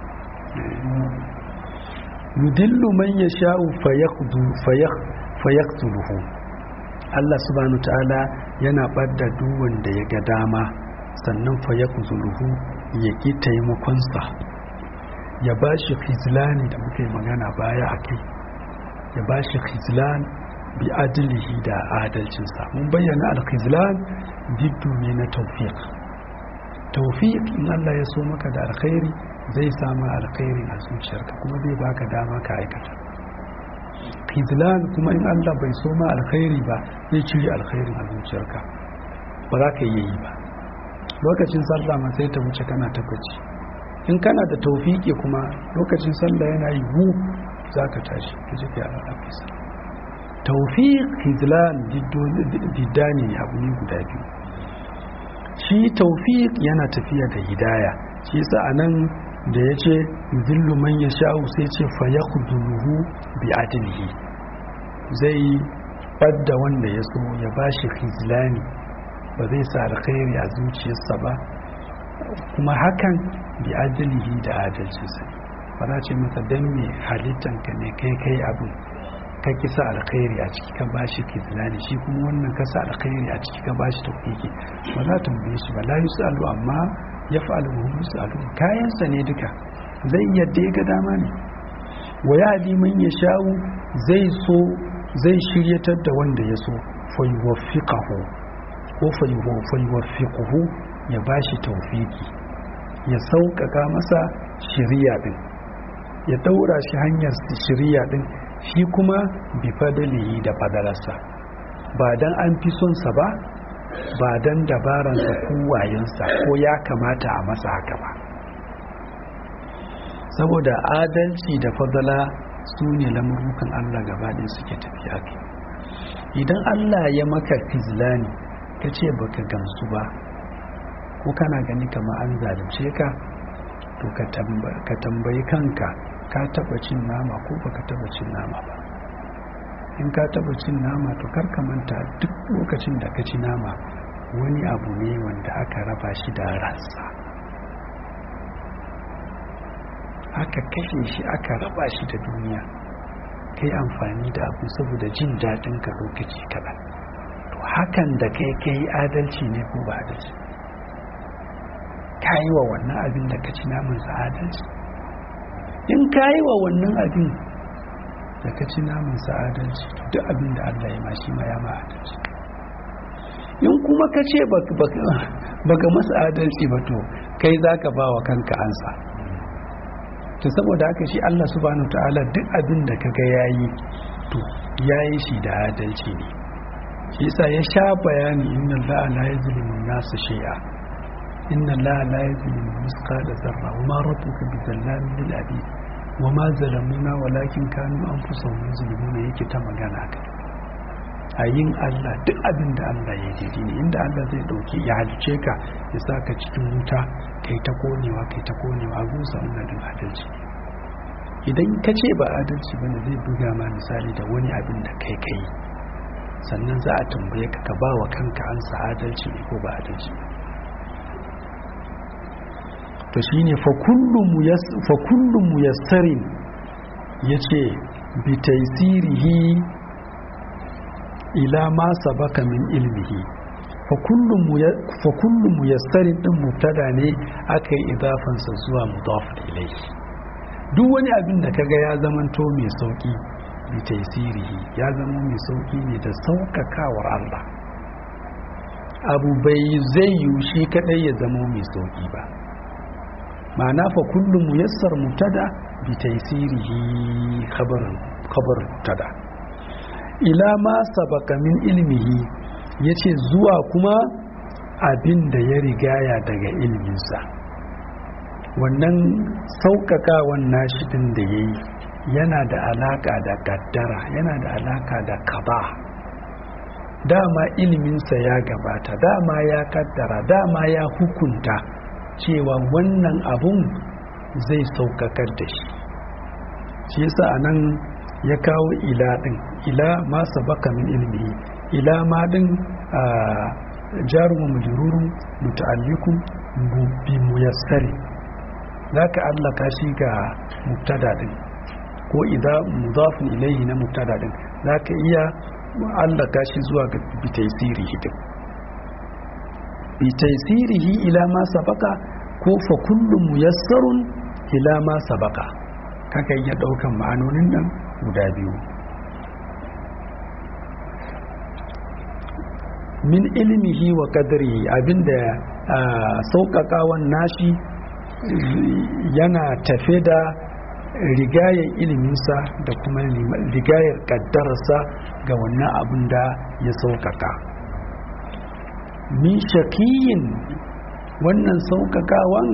Speaker 1: yudillu man yasha'u fayaqdu fayaqtuluhu Allah subhanahu ta'ala yana ɓadda duk wanda ya ga dama sannan fa ya kuzuluhu ya ki taimakonsa ya ba shi khizlani da muka yi magana baya a kai ya ba shi khizlan bi adilihi da adalcinsa mun bayyana al-khizlan diddu ne na tawfiq tawfiq in Allah ya so maka da alkhairi zai samu alkhairi a zuciyarka kuma zai baka dama ka aikata khizlan kuma in Allah bai so ma alkhairi ba zai cire alkhairin a zuciyarka ba za ka yi yi ba lokacin sallah ma sai ta wuce kana ta bacci in kana da taufiki kuma lokacin sallah yana yi hu za ka tashi ka je ka yi alaƙa taufiq khizlan diddani ne abu ne guda biyu shi taufiq yana tafiya da hidaya shi yasa anan da ya ce zillu man ya sha'u sai ce fa ya bi adilihi zai ɓadda wanda ya so ya ba shi khizlani ba zai sa alkhairi a zuciyarsa ba kuma hakan bi adilihi da adalcinsa ba za ce masa don me halittanka ne kai kai abin ka kisa alkhairi a ciki ka ba shi khizlani shi kuma wannan ka sa alkhairi a ciki ka ba shi tawfiki ba za ta tambaye shi ba la yusalu amma ya fa'alu wa yusalu kayansa ne duka zai yadda ya ga dama ne wa ya man ya sha'u zai so zai shiryatar da wanda ya so fayuwafiqahu ko fayuwafiquhu ya bashi tawfiki ya sauƙaƙa masa shiriya din ya daura shi hanyar shiriya din shi kuma bi fadalihi da fadalarsa ba dan an fi son sa ba ba dan dabaransa ko wayansa ko ya kamata a masa haka ba saboda adalci da fadala su ne lamurukan Allah gaba ɗaya suke tafiya kai idan Allah ya maka fizlani ka ce baka gamsu ba ko kana gani kama an zalunce ka to ka tambayi kanka ka taba cin nama ko baka taba cin nama ba in ka taba cin nama to kar ka manta duk lokacin da ka ci nama wani abu ne wanda aka raba shi da ransa aka kashe shi aka raba shi da duniya kai amfani da abu saboda jin daɗin ka lokaci kaɗan to hakan da kai kai adalci ne ko ba adalci ka yi wa wannan abin da ka ci naman sa adalci in ka yi wa wannan abin da ka ci naman sa adalci to duk abin da Allah ya ma shi ma ya ma adalci in kuma ka ce baka masa adalci ba to kai za ka ba wa kanka ansa to saboda haka shi Allah subhanahu ta'ala duk abin da kaga yayi to yayi shi da adalci ne shi yasa ya sha bayani inna Allah la yuzlimu an-nasa shay'a inna Allah la yuzlimu mithqala dharra wa ma rabbuka bizallamin lil abid wa ma zalamuna walakin kanu anfusahum yuzlimuna yake ta magana kai a yin Allah duk abin da Allah ya daidai ne inda Allah zai dauki ya halice ka ya sa ka cikin wuta kai ta konewa kai ta konewa gusa wannan din adalci idan ka ce ba adalci bane zai buga ma misali da wani abin da kai kai sannan za a tambaye ka ka ba wa kanka ansa adalci ne ko ba adalci to shine fa kullu muyassarin yace bi taysirihi ila ma sabaka min ilmihi fa kullu muyassarin din mubtada ne aka yi idafansa zuwa mudaf ilayhi duk wani abin da kaga ya zamanto mai sauki bi taysirihi ya zama mai sauki ne da saukakawar Allah abu bai zai yi shi kadai ya zama mai sauki ba ma'ana fa kullu muyassar mubtada bi taysirihi khabarin khabar mubtada ila ma sabaka min ilmihi ya ce zuwa kuma abin da ya rigaya daga ilminsa wannan sauƙaƙawan nashi ɗin da ya yi yana da alaƙa da ƙaddara yana da alaƙa da kaba dama ilminsa ya gabata dama ya ƙaddara dama ya hukunta cewa wannan abun zai sauƙaƙar da shi shi yasa a nan ya kawo ila ɗin ila ma sabaka min ilmihi ila ma ɗin a jarumin majururun muta'allikun bi muyassari za ka allaka shi ga mubtada ɗin ko idan mudafin ilaihi na mubtada ɗin za ka iya allaka shi zuwa ga bitaisirihi ɗin bitaisirihi ila ma sabaka ko fa kullum muyassarun ila ma sabaka kaka iya ɗaukan ma'anonin nan guda biyu min ilmihi wa kadrihi abinda sauƙaƙawan nashi yana tafe da rigayar iliminsa da kuma rigayar ƙaddararsa ga wannan abin da ya sauƙaƙa min shakiyin wannan sauƙaƙawan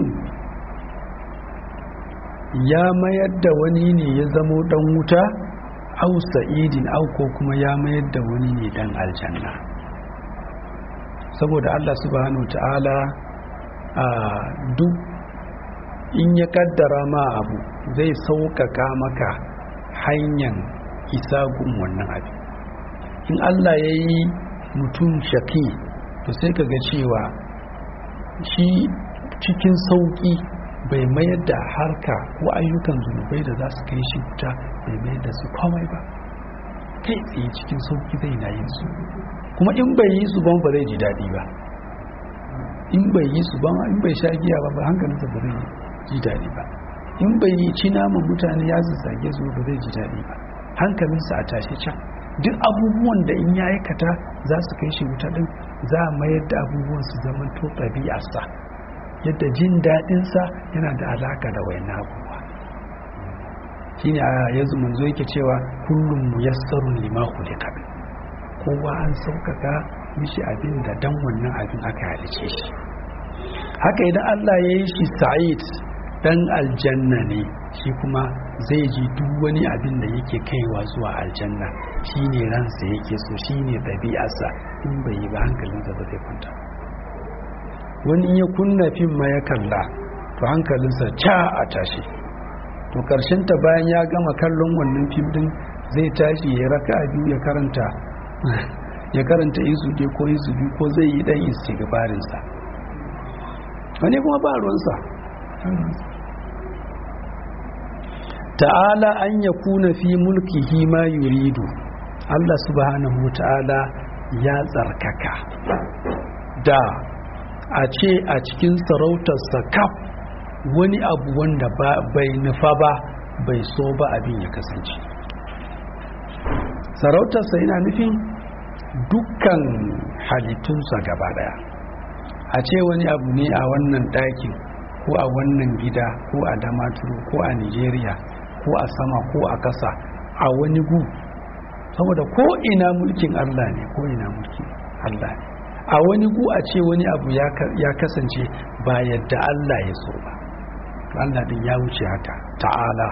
Speaker 1: ya mayar da wani ne ya zamo ɗan wuta au sa'idin au ko kuma ya mayar da wani ne ɗan aljanna saboda Allah subhanahu ta'ala a duk in ya kaddara ma abu zai sauƙaƙa maka hanyar isa gun wannan abu in Allah ya yi mutum shaki to sai ka ga cewa shi cikin sauƙi bai mayar da harka ko ayyukan zunubai da za su kai shi wuta bai mayar da su komai ba kai tsaye cikin sauƙi zai na yin su kuma in bai yi su ban ba zai ji daɗi ba in bai yi su ban in bai sha giya ba ba hankalinsa ba zai ji daɗi ba in bai yi ci naman mutane ya zazzage su ba zai ji daɗi ba hankalinsa a tashe can duk abubuwan da in ya aikata za su kai shi wuta ɗin za a mayar da abubuwan su zama to ɗabi'arsa yadda jin daɗinsa yana da alaka da wayan abubuwa shine a yanzu manzo yake cewa kullum muyassarun lima khuliqa kowa an sauƙaƙa mishi abin da dan wannan abin aka halice shi haka idan Allah ya yi shi sa'id dan aljanna ne shi kuma zai ji duk wani abin da yake kaiwa zuwa aljanna shine ransa yake so shine ɗabi'arsa in bai yi ba hankalinsa ba zai kwanta wani ya kunna fim ma ya kalla to hankalinsa ca a tashi to ta bayan ya gama kallon wannan fim din zai tashi ya raka biyu ya karanta ya karanta isu ke ko isu biyu ko zai yi dan istighfarinsa wani kuma ba ruwansa ta'ala an ya kuna fi mulkihi ma yuridu Allah subhanahu ta'ala ya tsarkaka da a ce a cikin sarautarsa kaf wani abu wanda bai nufa ba bai so ba abin ya kasance sarautarsa yana nufin dukkan halittunsa gaba daya a ce wani abu ne a wannan ɗakin ko a wannan gida ko a damaturu ko a nigeria ko a sama ko a ƙasa a wani gu saboda ko ina mulkin allah ne ko ina mulkin allah ne a wani gu a ce wani abu ya kasance ba yadda allah ya so ba allah din ya wuce haka ta'ala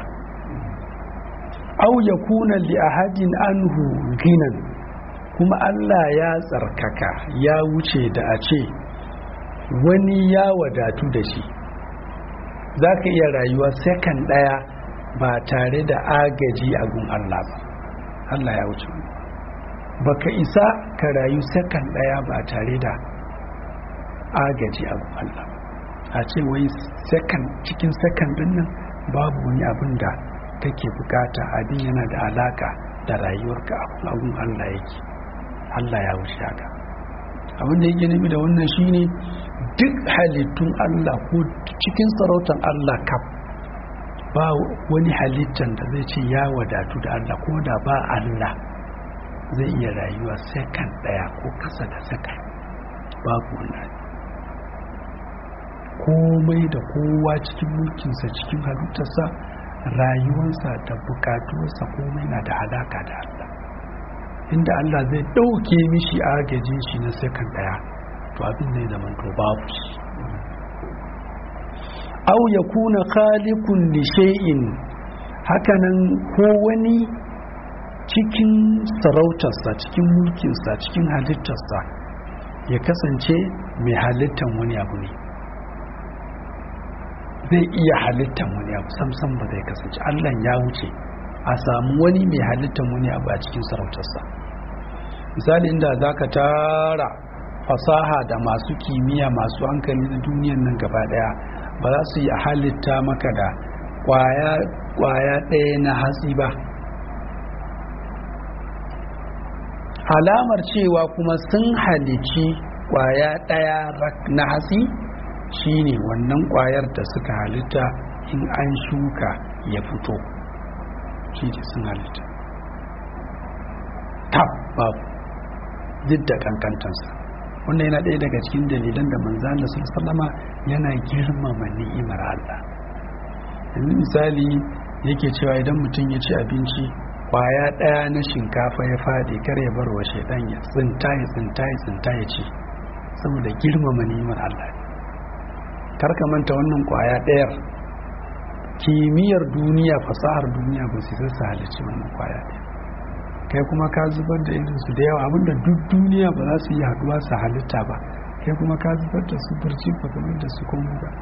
Speaker 1: au ya kuna li ahadin anhu ginan kuma allah ya tsarkaka ya wuce da a ce wani ya wadatu da shi za ka iya rayuwa sekan ɗaya ba tare da agaji a gun Allah ba Allah ya wuce ba ka isa ka rayu sekan ɗaya ba tare da agaji a gun Allah a ce wai sekan cikin sekan ɗin nan babu wani abin da kake bukata abin yana da alaka da rayuwarka a gun Allah yake Allah ya wuce haka abin da yake nufi da wannan shine duk halittun Allah ko cikin sarautar Allah kaf ba wani halittan da zai ce ya wadatu da Allah ko da ba Allah zai iya rayuwa sekan daya ko kasa da sekan babu wannan komai da kowa cikin mulkinsa cikin halittarsa rayuwarsa da bukatuwarsa komai na da alaka da Allah inda Allah zai ɗauke mishi agajin shi na sekan daya to abin zai zama to babu shi au ya kuna khaliqun li shay'in hakanan ko wani cikin sarautarsa cikin mulkinsa cikin halittarsa ya kasance mai halittan wani abu ne zai iya halittan wani abu samsam ba zai kasance Allah ya wuce a samu wani mai halittan wani abu a cikin sarautarsa misali inda zaka tara fasaha da masu kimiyya masu hankali na duniyan nan gaba daya ba za su yi halitta maka da kwaya ɗaya na hatsi ba alamar cewa kuma sun halici kwaya ɗaya na hatsi shine wannan kwayar da suka halitta in an shuka ya fito shi sun halitta tab babu duk da kankantansa wannan yana ɗaya daga cikin dalilan da manzan da sun sallama yana girmama ni'imar Allah yanzu misali yake cewa idan mutum ya ci abinci kwaya ɗaya na shinkafa ya faɗi kar ya bar wa shaidan ya tsinta ya tsinta ya tsinta ya ci saboda girmama ni'imar Allah kar ka manta wannan kwaya ɗayar kimiyyar duniya fasahar duniya ba su sassa halicci wannan kwaya ɗaya kai kuma ka zubar da irinsu da yawa abinda duk duniya ba za su yi haduwa su halitta ba kai kuma ka zubar da su barci ba kamar da su kuma ba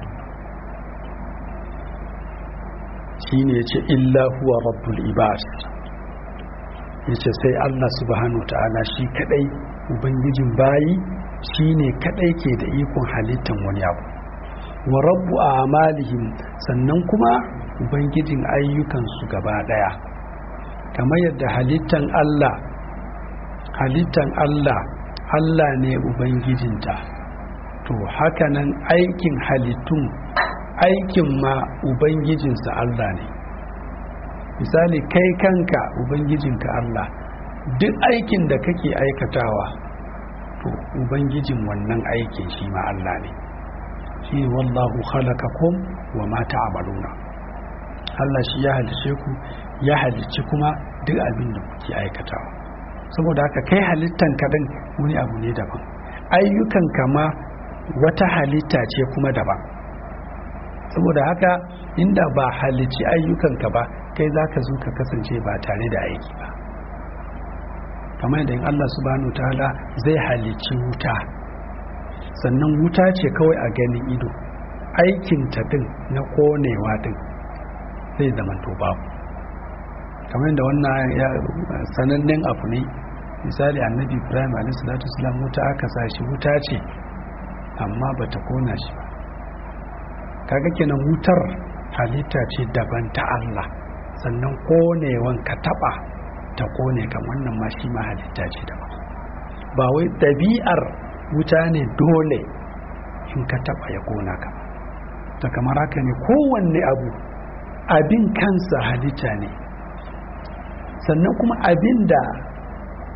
Speaker 1: shi ne ya ce illa huwa rabbul ibad ya ce sai allah subhanahu wa ta'ala shi kadai ubangijin bayi shi ne kadai ke da ikon halittan wani abu wa rabbu a amalihim sannan kuma ubangijin ayyukansu gaba daya kamar yadda halittan Allah halittan Allah Allah ne ubangijinta to hakanan aikin halittun aikin ma ubangijinsa Allah ne misali kai kanka ubangijinka Allah duk aikin da kake aikatawa to ubangijin wannan aikin shi ma Allah ne shi wallahu khalaqakum wa ma ta'maluna Allah shi ya halice ku ya halicci kuma duk abin da kuke aikatawa saboda haka kai halittan kaɗan wani abu ne daban ayyukan kama wata halitta ce kuma daban saboda haka inda ba halicci ayyukanka ba kai za ka zo ka kasance ba tare da aiki ba kamar yadda in Allah subhanahu ta'ala zai halicci wuta sannan wuta ce kawai a ganin ido aikin ta din na konewa din zai zamanto babu kamar da wannan sanannen abu ne misali annabi ibrahim a.s.w. wuta aka sashi wuta ce amma ba ta kona shi ba kaga kenan wutar halitta ce daban ta Allah sannan konewan ka taba ta kone kan wannan ma shi ma halitta ce daban ba wai ɗabi'ar wuta ne dole in ka taba ya kona ka ta kamar haka ne kowanne abu abin kansa halitta ne sannan kuma abin da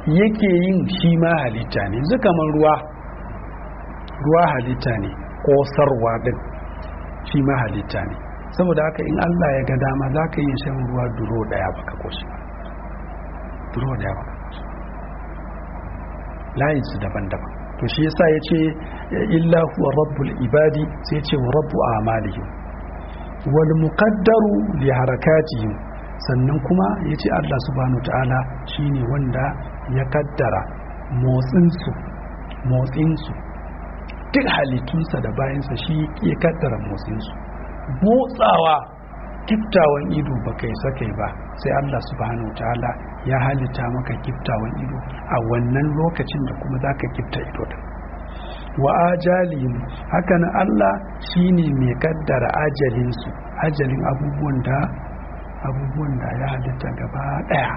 Speaker 1: yake yin shi ma halitta ne yanzu kamar ruwa ruwa halitta ne kosarwa din shi ma halitta ne saboda haka in Allah ya ga dama za ka yi shan ruwa duro daya baka koshi ba duro daya baka koshi layin su daban-daban to shi yasa ya ce illa huwa rabbul ibadi sai ce wa rabbu amalihim wal muqaddaru li harakatihim sannan kuma ya ce Allah subhanahu ta'ala shine wanda ya kaddara motsinsu motsinsu duk halittunsa da bayansa shi ya kaddara motsinsu motsawa kiftawan ido ba kai sakai ba sai Allah subhanahu ta'ala ya halitta maka kiftawan ido a wannan lokacin da kuma za ka kifta ido da wa ajalihim hakan Allah shine mai kaddara ajalinsu ajalin abubuwan da abubuwan da ya halitta gaba daya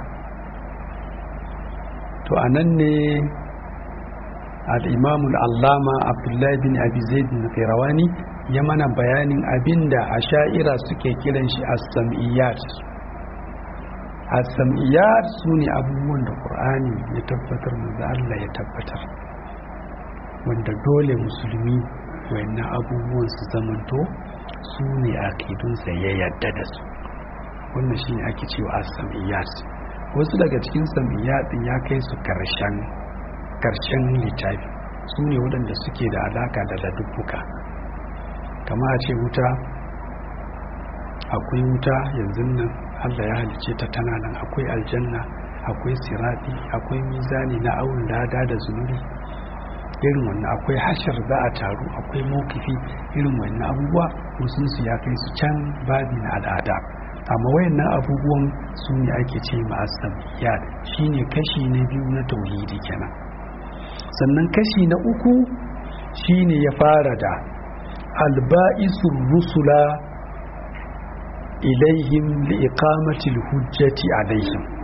Speaker 1: to anan ne al-imam al-allama abdullahi bin abi zaid bin qirawani ya mana bayanin abinda asha'ira suke kiran shi as-sam'iyat as-sam'iyat sune abubuwan da qur'ani ya tabbatar manzo Allah ya tabbatar wanda dole musulmi wayannan abubuwan su zamanto su ne akidunsa ya yadda da su wannan shi ne ake cewa as-sam'iyat wasu daga cikin sam'iyat din ya kai su karshen karshen littafi su ne waɗanda suke da alaka da ladubbuka kama a ce wuta akwai wuta yanzu nan Allah ya halice ta tana nan akwai aljanna akwai sirati akwai mizani na awun lada da zunubi irin wannan akwai hashar za a taru akwai mawkifi irin wannan abubuwa musunsu ya kai su can babi na al'ada amma wayannan abubuwan su ne ake ce ma'asabiyat shine kashi na biyu na tauhidi kenan sannan kashi na uku shine ya fara da alba'isul rusula ilaihim liiqamatil hujjati alaihim